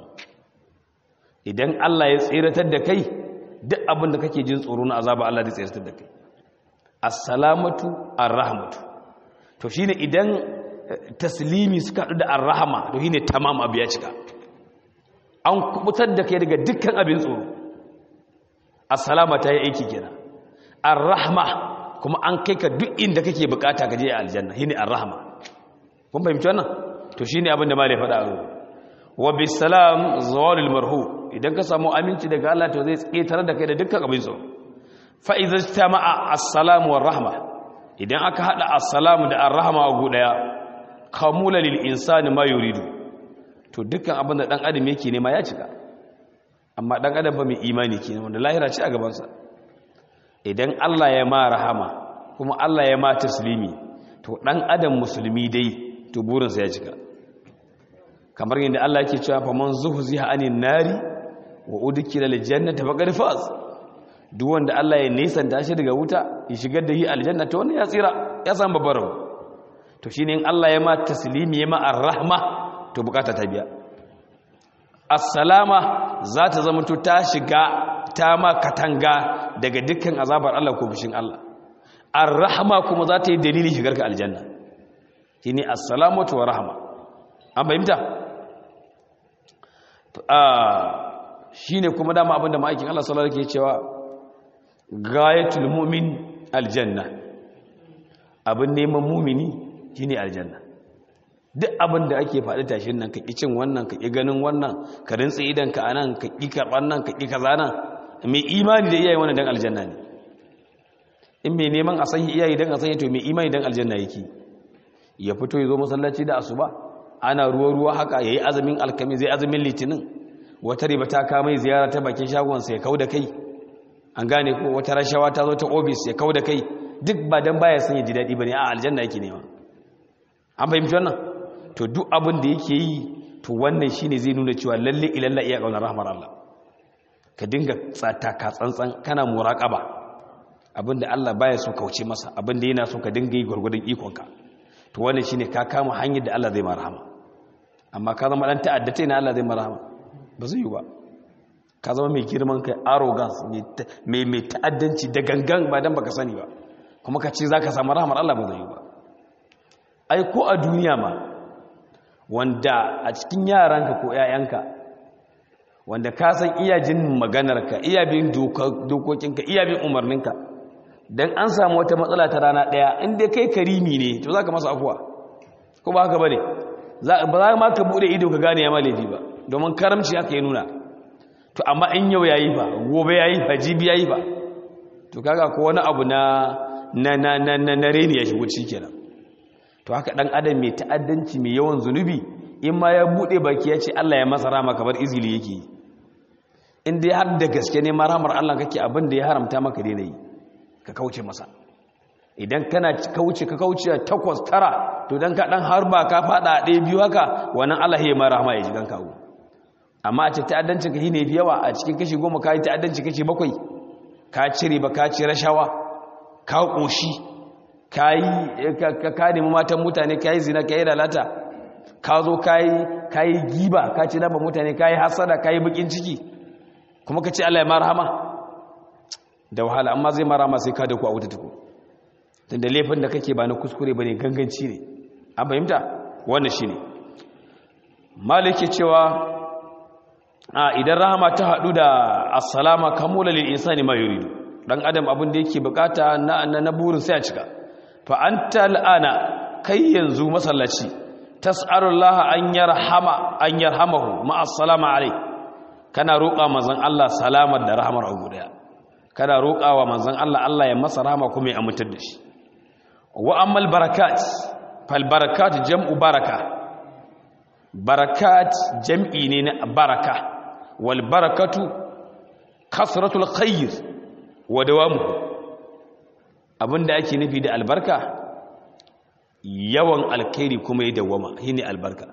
Speaker 1: idan Allah ya tseratar da kai duk abin da kake jin tsoro na azaba Allah zai tseratar da kai as-salamatu ar-rahmatu to shine idan taslimi suka haɗu da ar-rahma to shine tamam abu ya cika an kubutar da kai daga dukkan abin tsoro as-salama ta yi aiki kenan ar-rahma kuma an kai ka duk inda kake bukata ka je aljanna shine ar-rahma kun fahimci wannan to shine abin da malai faɗa a wa bisalam zawalul marhu idan ka samu aminci daga Allah to zai tsetar da kai da dukkan abin so fa idza istama'a assalamu war rahma idan aka hada assalamu da arrahma a gudaya kamula lil insani ma yuridu to dukkan abin da dan adam yake nema ya cika amma dan adam ba mai imani kenan wanda lahira ce a gaban sa idan Allah ya ma rahama kuma Allah ya ma taslimi to dan adam musulmi dai to burinsa ya cika kamar yadda Allah yake cewa fa man zuhziha anin nari wa udkhila aljannata faqad faz duk wanda Allah ya nisanta shi daga wuta ya shigar da shi aljanna to wannan ya tsira ya san babbar to shine in Allah ya ma taslimi ya ma arrahma to bukata ta biya assalama za ta zama to ta shiga ta ma katanga daga dukkan azabar Allah ko bishin Allah arrahma kuma za ta yi dalilin shigar ka aljanna shine assalamatu wa rahma an fahimta shine kuma dama abinda ma'aikin Allah sallallahu alaihi cewa gayatul mu'min aljanna abin neman mumini shine aljanna duk abin da ake faɗi tashin nan ka ƙi cin wannan ka ƙi ganin wannan ka rintsi idan ka anan ka ƙi karɓar nan ka ƙi kaza nan mai imani da iyaye wannan dan aljanna ne in mai neman a sanya iyaye dan a sanya to mai imani dan aljanna yake ya fito ya zo masallaci da asuba ana ruwa ruwa haka yayi azumin alkami zai azumin litinin wata riba ta kama ziyara ta bakin shagon sa ya kauda kai an gane ko wata rashawa ta zo ta office ya kauda kai duk ba dan baya son ya ji dadi bane a aljanna yake nema an fahimci wannan to duk abin da yake yi to wannan shine zai nuna cewa lalle ilalla iya kaunar rahmar Allah ka dinga tsata ka tsantsan kana muraqaba abinda Allah baya so kauce masa abinda yana so ka dinga yi gurgurdan ikonka to wannan shine ka kama hanyar da Allah zai ma rahama amma ka zama dan ta'addata ne Allah zai ma rahama ba zai yi ba ka zama mai girman kai arrogance mai mai ta'addanci da gangan ba dan baka sani ba kuma ka ce zaka samu rahamar Allah ba zai yi ba ai ko a duniya ma wanda a cikin yaranka ko ƴaƴanka wanda ka san iya jin maganarka iya bin dokokinka iya bin umarninka dan an samu wata matsala ta rana daya inda kai karimi ne to zaka masa afuwa ko ba haka bane ba za ma ka bude ido ka gane ya ma laifi ba domin karamci haka ya nuna to amma in yau yayi ba gobe yayi ba jibi yayi ba to kaga ko wani abu na na na na na, na reni ya shigo kenan to haka dan adam mai ta'addanci mai yawan zunubi in ma ya bude baki ya ce Allah ya masa rama kamar izgili yake yi in dai har da gaske ne maramar Allah kake abin da ya haramta maka daina yi ka kauce masa idan kana kauce ka kauce takwas tara to dan ka dan harba ka fada a ɗaya biyu haka wannan Allah ya mara rahama ya ji ganka go amma a ce ta'addancin ka shine yawa a cikin kashi goma ka yi ta'addanci kashi bakwai ka cire ba ka ci rashawa ka koshi ka yi ka nemi matan mutane ka yi zina ka yi lalata ka zo ka yi giba ka ci nama mutane ka yi hasada ka yi bakin ciki kuma ka ce Allah ya mara rahama da wahala amma zai mara ma sai ka da ku a wuta tuku tun da laifin da kake ba na kuskure ba ne ganganci ne an fahimta wannan shi ne maliki cewa a idan rahama ta haɗu da assalama kamula lil insani ma yuridu dan adam abin da yake bukata na na burin sai a cika fa anta al'ana kai yanzu masallaci tas'alullaha an yarhama an yarhamahu ma assalama alai kana roƙa manzon Allah salamar da rahamar a guda kada roƙawa manzon Allah Allah ya masa rahama kuma ya amintar da shi wa ammal barakat fal barakat jam'u baraka barakat jam'i ne na baraka wal barakatu kasratul khair wa dawamuhu abinda ake nufi da albarka yawan alkhairi kuma ya dawama shine albarka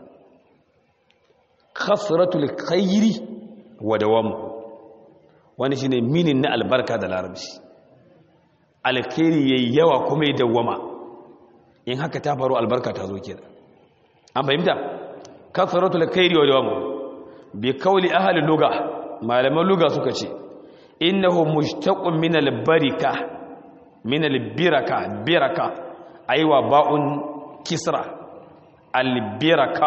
Speaker 1: kasratul khairi wa dawamuhu wani shine minin na albarka da larabci alkhairi yayi yawa kuma ya dawwama in haka ta faru albarka ta zo kenan an fahimta kasratu alkhairi wa dawamu bi qawli ahli lugha malaman lugha suka ce innahu mushtaqun min albarika min albiraka biraka aiwa ba'un kisra albiraka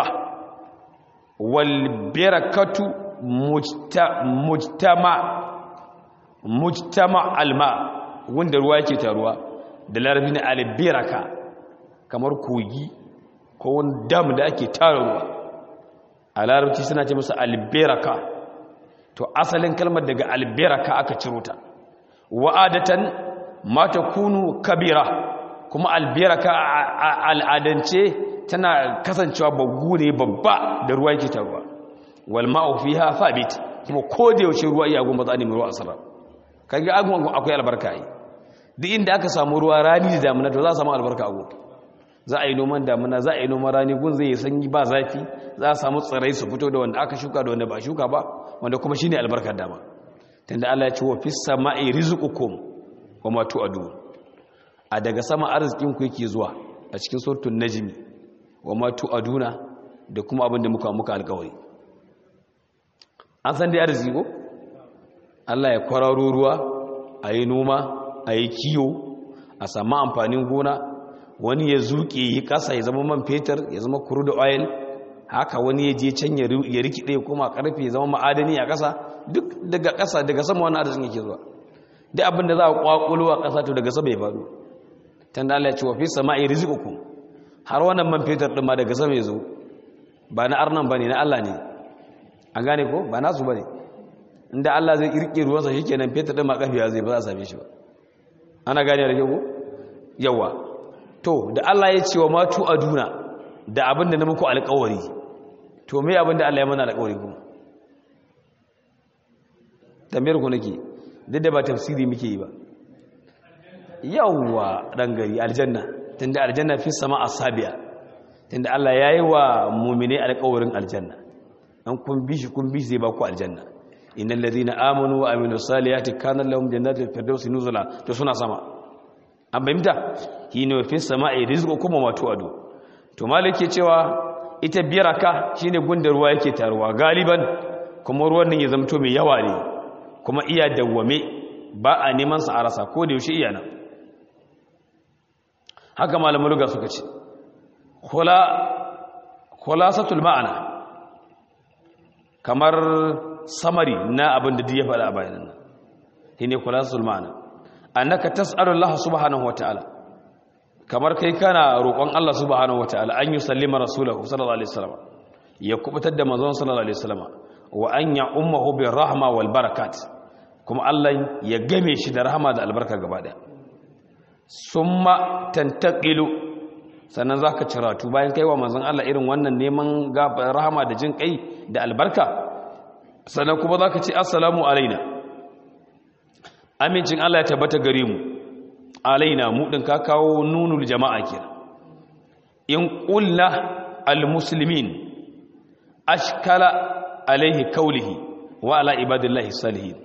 Speaker 1: wal birakatu mujtama mujtama alma wanda ruwa yake taruwa da larabci na albiraka kamar kogi ko wani dam da ake tara ruwa a larabci suna ce musu alberaka to asalin kalmar daga alberaka aka ciro ta wa'adatan mata kunu kabira kuma alberaka a al'adance tana kasancewa baggu ne babba da ruwa yake taruwa wal ma'u fiha thabit kuma ko da yaushe ruwa iya gumba za a nemi ruwa a sarra kage agun akwai albarka yi duk inda aka samu ruwa rani da damuna to za a samu albarka a gun za a yi noman damuna za a yi noman rani gun zai yi sanyi ba zafi za a samu tsirai su fito da wanda aka shuka da wanda ba shuka ba wanda kuma shine albarkar dama tunda Allah ya ce wa fis sama'i rizqukum wa ma tu'adun a daga sama arzikin ku yake zuwa a cikin suratul najmi wa ma tu'aduna da kuma abin da muka muka alƙawari an san dai arziki ko Allah ya kwararo ruwa a yi noma a yi kiyo a samu amfanin gona wani ya zuke yi ƙasa ya zama man fetur ya zama crude oil haka wani ya je can ya rikide kuma karfe ya zama ma'adani a ƙasa duk daga ƙasa daga sama wani arzikin yake zuwa duk abin da za a kwakulo a ƙasa to daga sama ya faɗo tanda Allah ya ce wa fi sama'i rizqukum har wannan man fetur din ma daga sama ya zo ba na arnan bane na Allah ne an gane ko ba nasu bane inda Allah zai kirke ruwansa shikenan fetur din ma kafiya zai ba za a same shi ba ana gane da ko yawa to da Allah ya ce wa matu aduna da abin da na muku alƙawari to me abin da Allah ya mana alƙawari kuma tambayar ku nake duk da ba tafsiri muke yi ba yawa dan gari aljanna tunda aljanna fi sama asabiya tunda Allah ya yi wa mu'mini alƙawarin aljanna an kun bi shi kun bi zai ba ku aljanna innal ladina amanu wa amilus salihati kana lahum jannatul firdausi nuzula to suna sama an bayyana shine fi sama'i rizqukum wa tu'adu to malike cewa ita biyaraka shine gunda ruwa yake taruwa galiban kuma ruwan nan ya zamto mai yawa ne kuma iya dawwame ba a neman sa a rasa ko da yaushe iya nan haka malamin luga suka ce khula khulasatul ma'ana kamar samari na abin da ya faɗa a bayanan nan shine khulasatul ma'ana annaka tas'alu Allah subhanahu wataala kamar kai kana roƙon Allah subhanahu wataala an yi sallima rasulahu sallallahu alaihi wasallam ya kubutar da manzon sallallahu alaihi wasallam wa an ya ummuhu bir rahma wal barakat kuma Allah ya game shi da rahama da albarka gaba daya summa tantaqilu sannan zaka ciratu bayan kaiwa manzon Allah irin wannan neman rahama da jin kai da albarka sannan kuma zaka ce assalamu alaina amincin Allah ya tabbata gare mu alaina mu din ka kawo nunul jama'a kenan in qulna almuslimin ashkala alaihi kaulihi wa ala ibadillahi salihin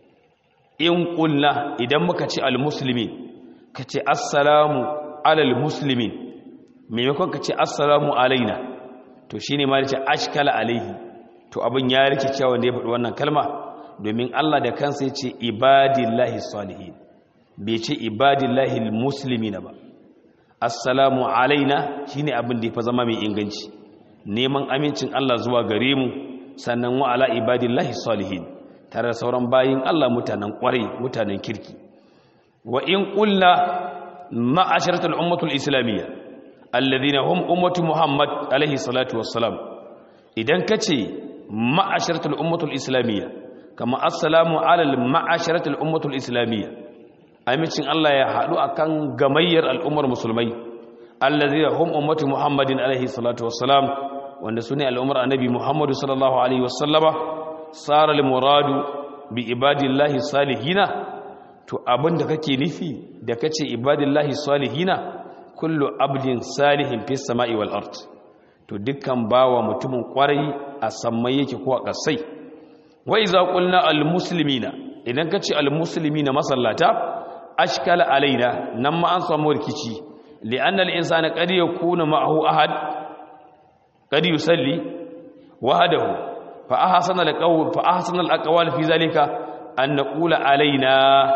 Speaker 1: in qulna idan muka ce almuslimin kace assalamu alal muslimin maimakon kace assalamu alaina to shine ma yace ashkala alaihi to abin ya rikice wanda ya faɗi wannan kalma domin Allah da kansa ya ce ibadillahi salihin bai ce ibadillahi muslimina ba assalamu alaina shine abin da ya fa zama mai inganci neman amincin Allah zuwa gare mu sannan wa ala ibadillahi salihin tare da sauran bayin Allah mutanen kwarai mutanen kirki wa in qulna ma'asharatul ummatul islamiyya alladhina hum ummatu muhammad alaihi salatu wassalam idan kace ma'asharatul ummatul islamiyya kama assalamu alal ma'asharatul ummatul islamiyya amincin Allah ya haɗu akan gamayyar al'ummar musulmai allazi hum ummatu muhammadin alaihi salatu wassalam wanda sune al'ummar annabi muhammadu sallallahu alaihi wasallama sara al muradu bi ibadillahi salihina to abinda kake nufi da kace ibadillahi salihina kullu abdin salihin fis sama'i wal ard to dukkan bawa mutumin kwarai a sammai yake ko a kasai wa iza qulna al muslimina idan kace al muslimina masallata ashkala alaina nan ma an samu rikici li'anna al-insana qad yakunu ma'ahu ahad qad yusalli wahdahu fa ahsana al-qawl fa ahsana al-aqwal fi zalika an naqula alaina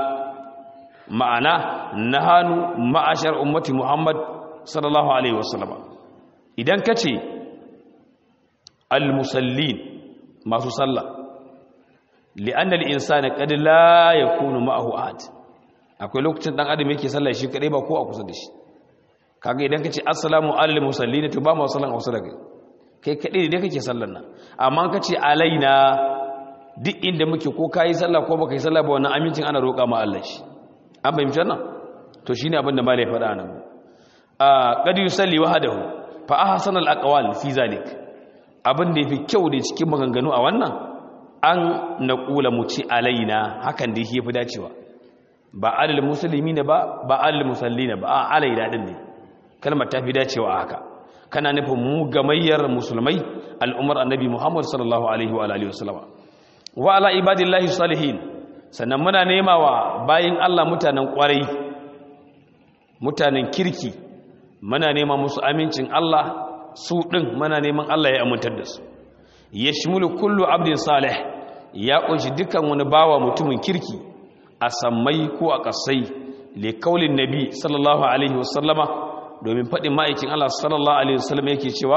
Speaker 1: ma'ana nahanu ma'ashar ummati muhammad sallallahu alaihi wasallam idan kace al-musallin masu sallah li'anna al-insana qad la yakunu ma'ahu ahad akwai lokacin dan adam yake sallah shi kadai ba ko a kusa da shi kaga idan ka ce assalamu alal musallina to ba mu sallan hausa da kai kai kadai da kake sallan nan amma ka ce alaina duk inda muke ko kayi sallah ko baka yi sallah ba wannan amincin ana roƙa ma Allah shi an fahimci nan to shine abin da malai faɗa nan a qad yusalli wahdahu fa ahsana al aqwal fi zalik abin da yafi kyau da cikin maganganu a wannan an naqula mu ci alaina hakan da yafi dacewa ba alal muslimina ba ba alal musallina ba a alaina din ne kalmar ta fi dacewa haka kana nufin mu gamayyar musulmai al'umar annabi Muhammad sallallahu alaihi wa alihi wasallam wa ala ibadillahi salihin sannan muna nema wa bayin Allah mutanen kwarai mutanen kirki muna nema musu amincin Allah su din muna neman Allah ya amintar da su yashmulu kullu abdin salih ya kunshi dukkan wani bawa mutumin kirki a sammai ko a kasai li kaulin nabi sallallahu alaihi wasallama domin faɗin ma'aikin Allah sallallahu alaihi wasallam yake cewa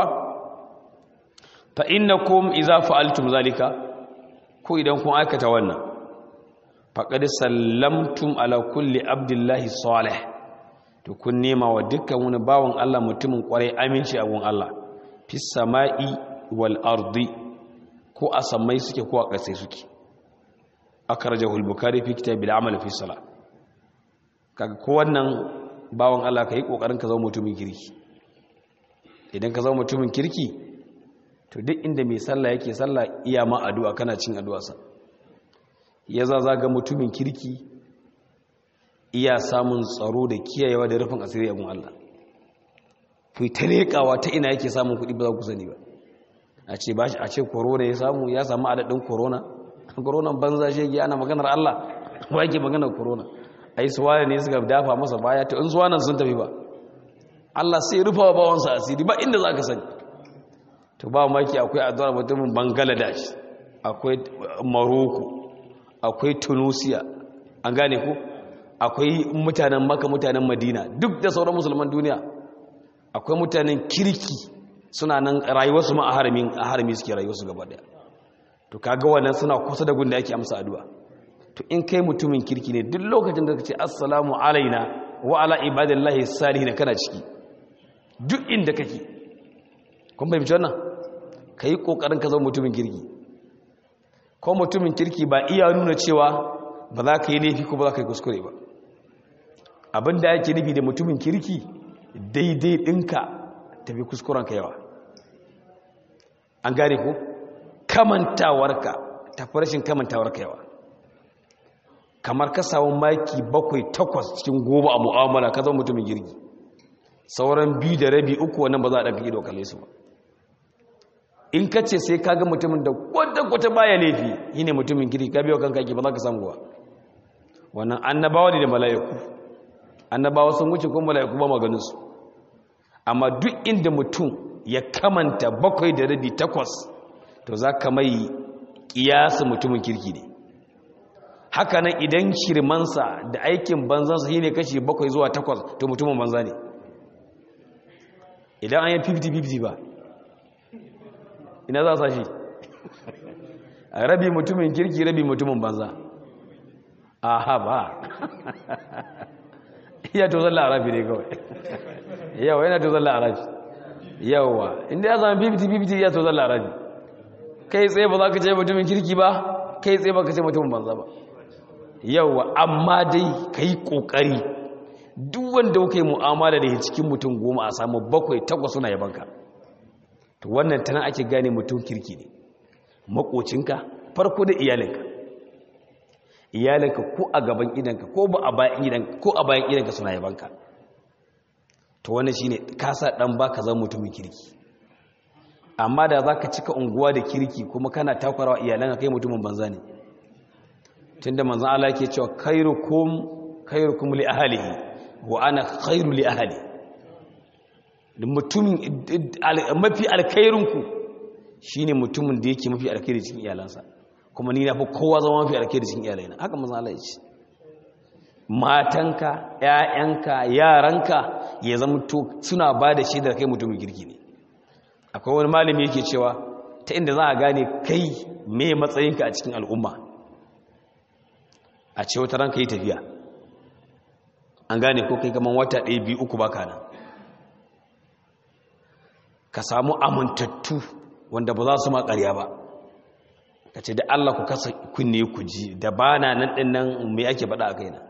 Speaker 1: fa innakum idza fa'altum zalika ko idan kun aikata wannan faqad sallamtum ala kulli abdillahi salih to kun nema wa dukkan wani bawon Allah mutumin kwarai aminci a gun Allah fis sama'i wal ardi ko a sammai suke ko a ƙasai suke akhrajahu al-bukhari fi kitabil amal fi salat kaga ko wannan bawon Allah ka yi ƙoƙarin ka zama mutumin kirki idan ka zama mutumin kirki to duk inda mai sallah yake sallah iya ma addu'a kana cin addu'arsa ya za ga mutumin kirki iya samun tsaro da kiyayewa da rufin asiri a gun Allah ku ta leƙawa ta ina yake samun kuɗi ba za ku sani ba a ce ba a ce corona ya samu ya samu adadin corona corona banza shege ana maganar Allah ba yake maganar corona ai suwane ne suka dafa masa baya to in suwanan sun tafi ba Allah sai rufa wa bawansa asiri ba inda zaka sani to ba maki akwai addu'ar mutumin Bangladesh akwai Morocco akwai Tunisia an gane ku akwai mutanen Makka mutanen Madina duk da sauran musulman duniya akwai mutanen kirki suna nan rayuwarsu ma a haramin a harami suke rayuwarsu gaba daya to kaga wannan suna kusa da gunda yake amsa addu'a to in kai mutumin kirki ne duk lokacin da ka ce assalamu alaina wa ala ibadillahi salihin kana ciki duk inda kake kun fahimci wannan ka yi ƙoƙarin ka zama mutumin kirki ko mutumin kirki ba iya nuna cewa ba za ka yi laifi ko ba za ka yi kuskure ba abin da yake nufi da mutumin kirki daidai ɗinka tafi kuskurenka yawa an gane ko kamantawarka tafi rashin kamantawarka yawa kamar ka samu maki bakwai takwas cikin goma a mu'amala ka zama mutumin girgi sauran biyu da rabi uku wannan ba za a ɗanka ido kalle su ba in ka ce sai ka ga mutumin da kwata-kwata baya laifi yi ne mutumin girgi ka biyo kanka ake ba za ka samu ba wannan annabawa ne da mala'iku annabawa sun wuce kuma mala'iku ba maganinsu amma duk inda mutum ya kamanta bakwai da rabi takwas to za ka mai ƙiyasa mutumin kirki ne haka nan idan shirmansa da aikin banzansa shi ne kashi bakwai zuwa takwas to mutumin banza ne idan an yi 50-50 ba ina za sa shi rabi mutumin kirki rabi mutumin banza aha ba iya to zalla arabi ne kawai yawa yana to zalla arabi yawa inda ya zama 50-50 iya to zalla arabi kai tsaye ba za ka ce mutumin kirki ba kai tsaye ba ka ce mutumin banza ba yawa amma dai ka yi ƙoƙari duk wanda kuka yi mu'amala da cikin mutum goma a samu bakwai takwas suna yabanka to wannan tana ake gane mutum kirki ne makocinka farko da iyalinka iyalinka ko a gaban idanka ko ba a bayan idanka ko a bayan idanka suna yabanka to wannan shine ka sa dan baka zama mutumin kirki amma da zaka cika unguwa da kirki kuma kana takwarawa iyalanka kai mutumin banza ne tunda manzon Allah yake cewa khairukum khairukum li ahlihi wa ana khairu li ahli mutumin mafi alkhairinku shine mutumin da yake mafi alkhairi cikin iyalansa kuma ni na fi kowa zama mafi alkhairi cikin iyalaina haka manzon Allah ya ce matanka ƴaƴanka yaranka ya zama to suna ba da shaidar kai mutumin kirki ne akwai wani malami yake cewa ta inda za a gane kai me matsayinka a cikin al'umma a ce wata ranka yi tafiya an gane ko kai kaman wata ɗaya biyu uku baka nan ka samu amintattu wanda ba za su ma ƙarya ba ka ce da Allah ku kasa kunne ku ji da ba na nan ɗin nan mai ake faɗa a kaina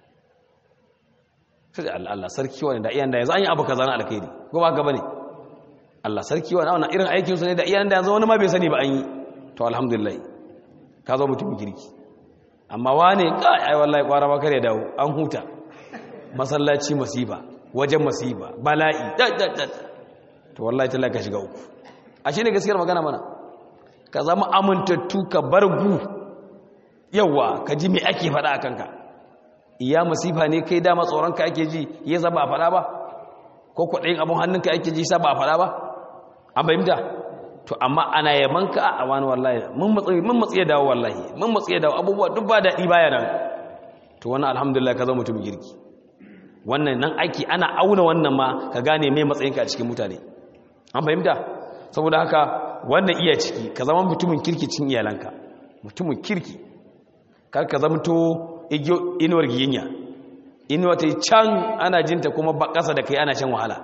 Speaker 1: sai da Allah sarki wani da iyan da yanzu an yi abu kaza na alkhairi ko ba gaba ne Allah sarki wani wannan irin aikin su ne da iyan da yanzu wani ma bai sani ba an yi to alhamdulillah ka zo mutum kirki amma wane kai ai wallahi kwara ba kare dawo an huta masallaci masifa wajen masifa bala'i to wallahi talla ka shiga uku a shi ne gaskiyar magana mana ka zama amintattu ka bar gu yawa ka ji me ake faɗa a kanka iya masifa ne kai dama tsoronka ake ji ya zaba a faɗa ba ko kwaɗayin abin hannunka ake ji sa ba a faɗa ba an bayyanta to amma ana yabanka a wani wallahi mun matsi ya dawo wallahi mun matsi ya dawo abubuwa duk ba daɗi baya nan to wannan alhamdulillah ka zama mutum girki wannan nan aiki ana auna wannan ma ka gane mai matsayinka a cikin mutane an fahimta saboda haka wannan iya ciki ka zama mutumin kirki cin iyalanka mutumin kirki kar ka zama to inuwar giyinya inuwa ta yi can ana jinta kuma ba ƙasa da kai ana shan wahala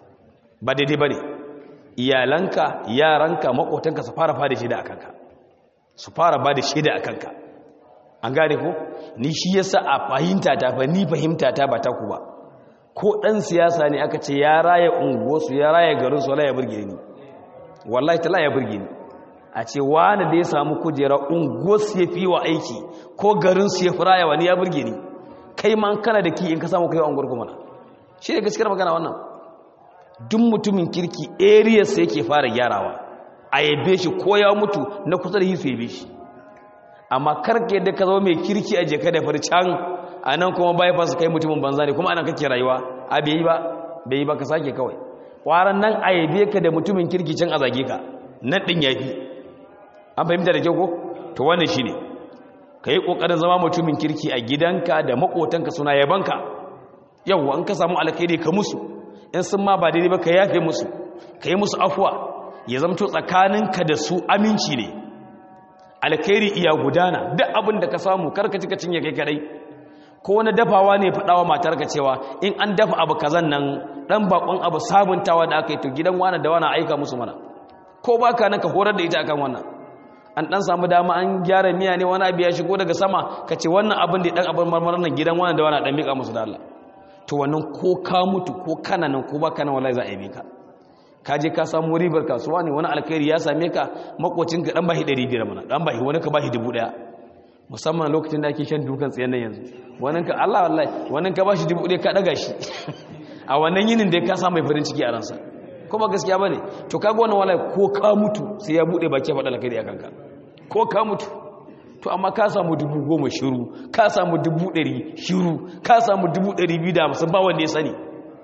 Speaker 1: ba daidai ba ne iyalanka yaranka makotanka su fara fada shida a kanka su fara ba da shida a kanka an gane ko ni shi yasa a fahimta ta fa ni fahimta ta ba ta ku ba ko ɗan siyasa ne aka ce ya raya unguwarsu ya raya garinsu wala ya burge ni wallahi tala ya burge ni a ce wani da ya samu kujera unguwarsu ya fi wa aiki ko garinsu ya fi raya wani ya burge ni kai ma kana da ki in ka samu kai wa unguwar kuma na shi ne gaskiyar magana wannan duk mutumin kirki area sai yake fara gyarawa a yabe shi ko ya mutu na kusa da hisu yabe shi amma karka yadda ka zama mai kirki a jeka da farcan a nan kuma bypass kai mutumin banza ne kuma anan kake rayuwa a bai yi ba bai yi ba ka sake kawai kwaran nan a yabe ka da mutumin kirki can a zage ka nan ɗin ya fi an fahimta da kyau ko to wannan shi ne ka yi ƙoƙarin zama mutumin kirki a gidanka da maƙotanka suna yabanka yau an ka samu alkhairi ka musu in sun ma ba daidai ba ka yafe musu ka yi musu afuwa ya zamto tsakaninka da su aminci ne alkhairi iya gudana duk abin da ka samu karka cika cinye kai kadai ko wani dafawa ne faɗawa matarka cewa in an dafa abu kazan nan ɗan bakon abu sabuntawa da aka yi to gidan wani da wani aika musu mana ko ba ka nan ka horar da ita akan wannan an ɗan samu dama an gyara miya ne wani abu ya shigo daga sama ka ce wannan abin da ɗan abin marmarar nan gidan wani da wani ɗan miƙa musu da Allah to wannan ko ka mutu ko kana nan ko ba ka nan wallahi za a yi ka ka je ka samu ribar kasuwa ne wani alkhairi ya same ka makocin ka ɗan bashi ɗari biyar mana ɗan bashi wani ka bashi dubu ɗaya musamman lokacin da ake shan dukan tsayen nan yanzu wannan ka Allah wallahi wannan ka bashi dubu ɗaya ka ɗaga shi a wannan yinin da ka samu mai farin ciki a ransa ko ba gaskiya bane to kaga wannan wallahi ko ka mutu sai ya bude baki ya faɗa alkhairi a kanka ko ka mutu to amma ka samu dubu goma shiru ka samu dubu ɗari shiru ka samu dubu ɗari biyu da hamsin ba wanda ya sani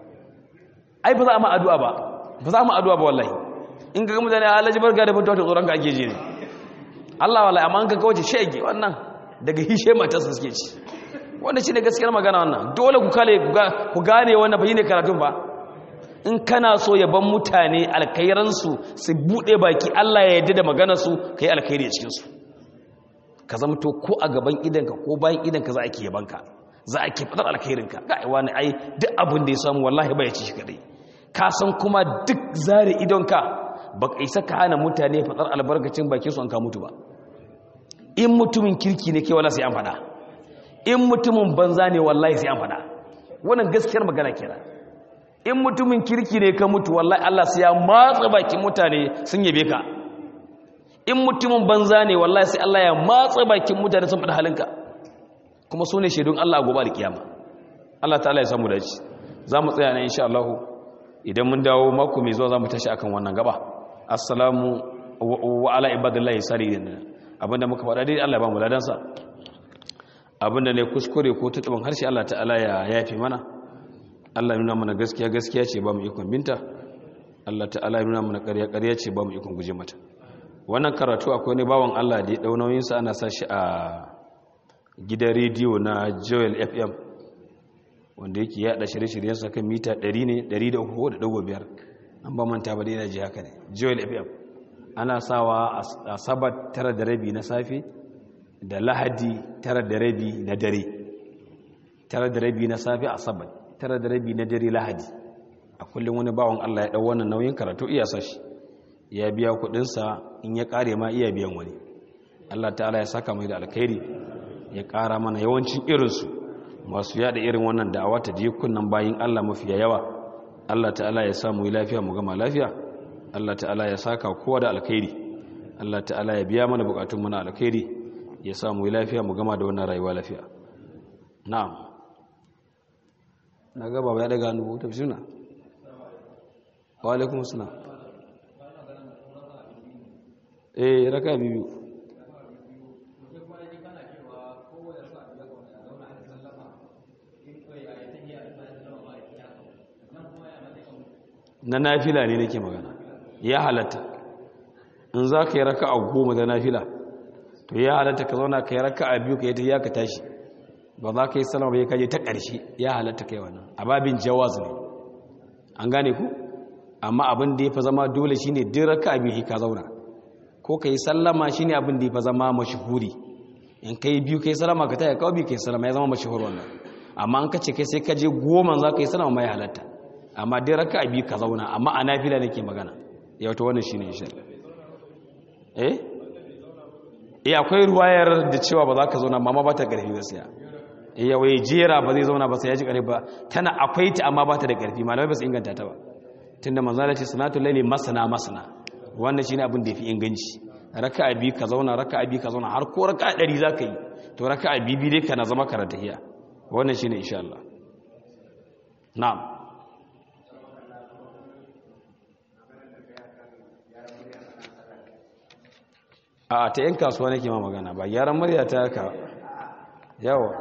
Speaker 1: ai ba za a ma addu'a ba ba za mu addu'a ba wallahi in ga mutane alhaji barka da mutuwa ta tsoron ka ake je ne Allah wallahi amma an ka kawace shege wannan daga hishe matarsa suke ci wanda shi ne gaskiyar magana wannan dole ku kale ku gane wannan bai ne karatun ba in kana so ya ban mutane alkairansu su bude baki Allah ya yarda da maganarsu kai alkhairi a cikin su ka zamto ko a gaban idanka ko bayan idanka za a ke yabanka za a ke fadar alkhairinka ga wani ai duk abin da ya samu wallahi bai ci shi kadai ka san kuma duk zare idonka ba ka isa ka hana mutane fadar albarkacin bakin su an ka mutu ba in mutumin kirki ne ke wala sai an fada in mutumin banza ne wallahi sai an fada wannan gaskiyar magana kenan in mutumin kirki ne ka mutu wallahi Allah sai ya matsa bakin mutane sun yabe ka in mutumin banza ne wallahi sai Allah ya matsa bakin mutane sun fada halinka kuma su ne shaidun Allah a gobe alkiyama Allah ta'ala ya samu dace za mu tsaya ne insha Allah idan mun dawo mako mai zuwa za mu tashi akan wannan gaba assalamu wa ala ibadillahi salihin abinda muka faɗa dai Allah ya ba mu ladansa abinda ne kuskure ko tutubin harshe Allah ta'ala ya yafi mana Allah nuna mana gaskiya gaskiya ce ba mu ikon binta Allah ta'ala nuna mana ƙarya ƙarya ce ba mu ikon guje mata wannan karatu akwai ne bawan Allah da ya dau nauyin sa ana sashi a gidan rediyo na Joel FM wanda yake yada shirye-shiryen sa kan mita 100 ne 103.5 an ba manta ba dai yana ji haka ne Joel FM ana sawa a sabat tara da rabi na safe da lahadi tara da rabi na dare tara da rabi na safe a sabat tara da rabi na dare lahadi a kullum wani bawan Allah ya ɗau wannan nauyin karatu iya sashi ya biya kuɗinsa in ya ƙare ma iya biyan wani Allah ta'ala ya saka mai da alkhairi ya ƙara mana yawancin irinsu masu yada irin wannan da'awa ta kunnan bayin Allah mafiya yawa Allah ta'ala ya sa mu yi lafiya mu gama lafiya Allah ta'ala ya saka kowa da alkhairi Allah ta'ala ya biya mana bukatun mana alkhairi ya sa mu yi lafiya mu gama da wannan rayuwa lafiya na'am na gaba ba ya daga hannu ta bisuna wa alaikum assalam eh raka biyu na nafila ne nake magana ya halatta in za ka yi raka a goma da nafila to ya halatta ka zauna ka yi raka a biyu ka yi ta ya ka tashi ba za ka yi salama bai kaje ta ƙarshe ya halatta kai wannan a babin jawaz ne an gane ku amma abin da ya fi zama dole shi ne duk raka a biyu ka zauna ko ka yi sallama shi ne abin da ya fi zama mashahuri in ka yi biyu ka yi salama ka taya kawai biyu ka yi salama ya zama mashahur wannan amma an ka ce kai sai ka je goma za ka yi salama mai halatta amma dai raka biyu ka zauna amma a nafila nake magana ya wata wannan shine insha eh eh akwai ruwayar da cewa ba za ka zauna amma ba ta karfi gaskiya eh ya waye jera ba zai zauna ba sai ya ji karfi ba tana akwai ta amma ba ta da karfi malamai ba su inganta ta ba tunda manzo Allah ce salatul layli masana masana wannan shine abin da yafi inganci raka biyu ka zauna raka biyu ka zauna har ko raka 100 za ka yi to raka biyu dai kana zama karanta hiya wannan shine insha Allah na'am a ta yin kasuwa nake ma magana ba gyaran murya ta ka yawa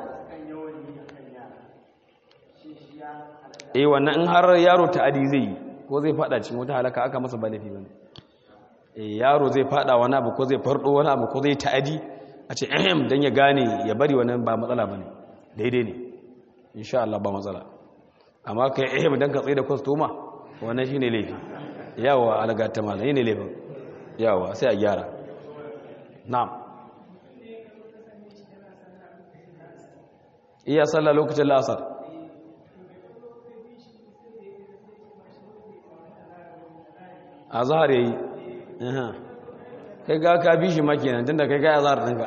Speaker 1: eh wannan in har yaro ta adi zai yi ko zai fada cikin wata halaka aka masa ba laifi bane eh yaro zai fada wani abu ko zai fardo wani abu ko zai ta'adi a ce ehem dan ya gane ya bari wannan ba matsala bane daidai ne insha Allah ba matsala amma kai ehem dan ka tsaye da customer wannan shine laifi yawa alaga ta malai ne laifin yawa sai a gyara na'am iya sallah lokacin la'asar a zahar yayi kai ga ka bi shi makinan tunda kai ga azhar ɗinka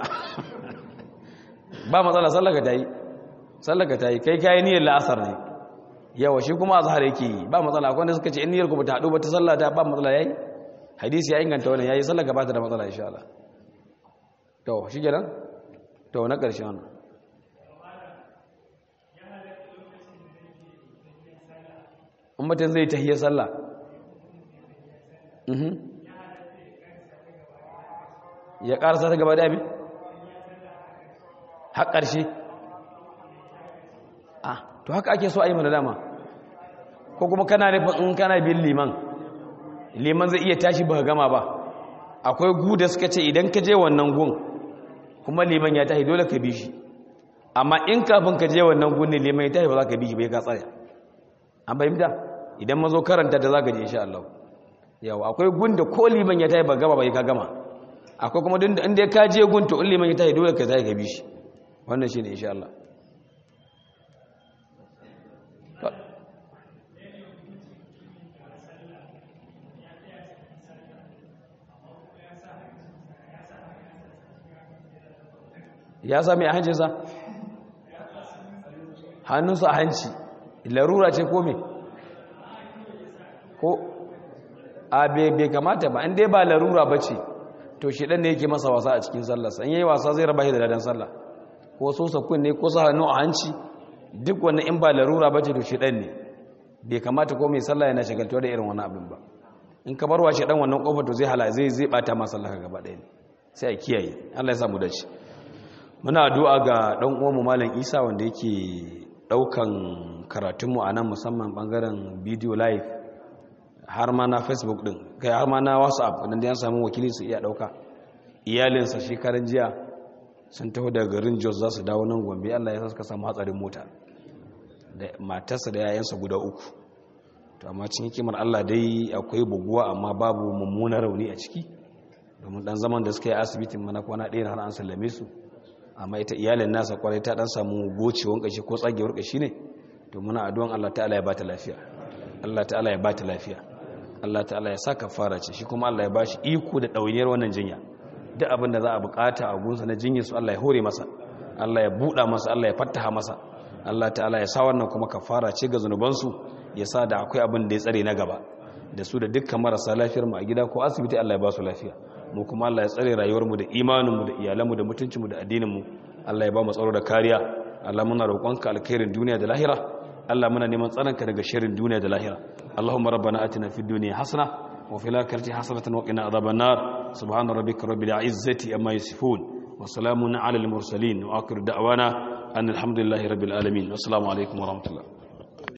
Speaker 1: ba matsala sallaka ta yi sallaka ta yi kai kayi niyyar la'asar ne yawa shi kuma azhar yake yi ba matsala akwai wanda suka ce in niyyar ku ba ta haɗu ba ta sallata ba matsala yayi hadisi ya inganta wannan yayi sallaka ba ta da matsala insha Allah to shi kenan to na ƙarshe wannan in mutum zai tahiyar sallah ya ƙarasa ta gaba da abin har ƙarshe ah to haka ake so a yi mana dama ko kuma kana nufin in kana bin liman liman zai iya tashi ba gama ba akwai gu da suka ce idan ka je wannan gun kuma liman ya tashi dole ka bi shi amma in kafin ka je wannan gun ne liman ya tashi ba za ka bi shi bai ka tsaya an fahimta idan mazo karanta da za ka je insha Allah yawa akwai gun da ko liman ya tashi ba gama bai ka gama akwai kuma duk inda ka je gun to in liman ya tashi dole ka tashi ka bi shi wannan shine insha Allah ya sami a hancinsa hannunsa a hanci larura ce ko me ko a bai kamata ba inda ba larura ba ce to shi ɗan ne yake masa wasa a cikin sallarsa in yi wasa zai raba shi da ladan sallah ko so sakun ne ko sa hannu a hanci duk wani in ba larura ba ce to shi ɗan ne bai kamata ko mai sallah yana shagaltuwa da irin wani abin ba in ka barwa shi ɗan wannan ƙofar to zai hala zai zai ɓata masa sallah gaba ɗaya ne sai a kiyaye allah ya samu dace muna addu'a ga ɗan uwanmu malam isa wanda yake ɗaukan karatunmu a nan musamman ɓangaren video live har ma na facebook ɗin kai har ma na whatsapp wadanda ya samu wakili su iya ɗauka iyalinsa shekarun jiya sun taho daga garin jos za su dawo nan gombe allah ya sa suka samu hatsarin mota da matarsa da yayansa guda uku to amma cikin hikimar allah dai akwai buguwa amma babu mummunan rauni a ciki domin ɗan zaman da suka yi asibitin mana kwana ɗaya har an sallame su amma ita iyalin nasa kwarai ta dan samu gocewan kashi ko tsagewar kashi ne to muna addu'an Allah ta'ala ya bata lafiya Allah ta'ala ya bata lafiya Allah ta'ala ya saka fara ce shi kuma Allah ya bashi iko da ɗawainiyar wannan jinya duk abin da za a bukata a gunsa na jinyar su Allah ya hore masa Allah ya buɗa masa Allah ya fattaha masa Allah ta'ala ya sa wannan kuma kafara ce ga zunubansu ya sa da akwai abin da ya tsare na gaba da su da dukkan marasa lafiyar mu a gida ko asibiti Allah ya ba su lafiya mu kuma Allah ya tsare rayuwar mu da imanin mu da iyalan mu da mutuncin mu da addinin mu Allah ya ba mu tsaro da kariya Allah muna roƙonka alkhairin duniya da lahira Allah muna neman tsaronka daga sharrin duniya da lahira Allahumma rabbana atina fid dunya hasana wa fil akhirati hasanatan wa qina adhaban nar subhana rabbika rabbil izzati amma yasifun wa salamun ala al mursalin wa akhir da'wana an alhamdulillahi rabbil alamin assalamu alaikum wa rahmatullah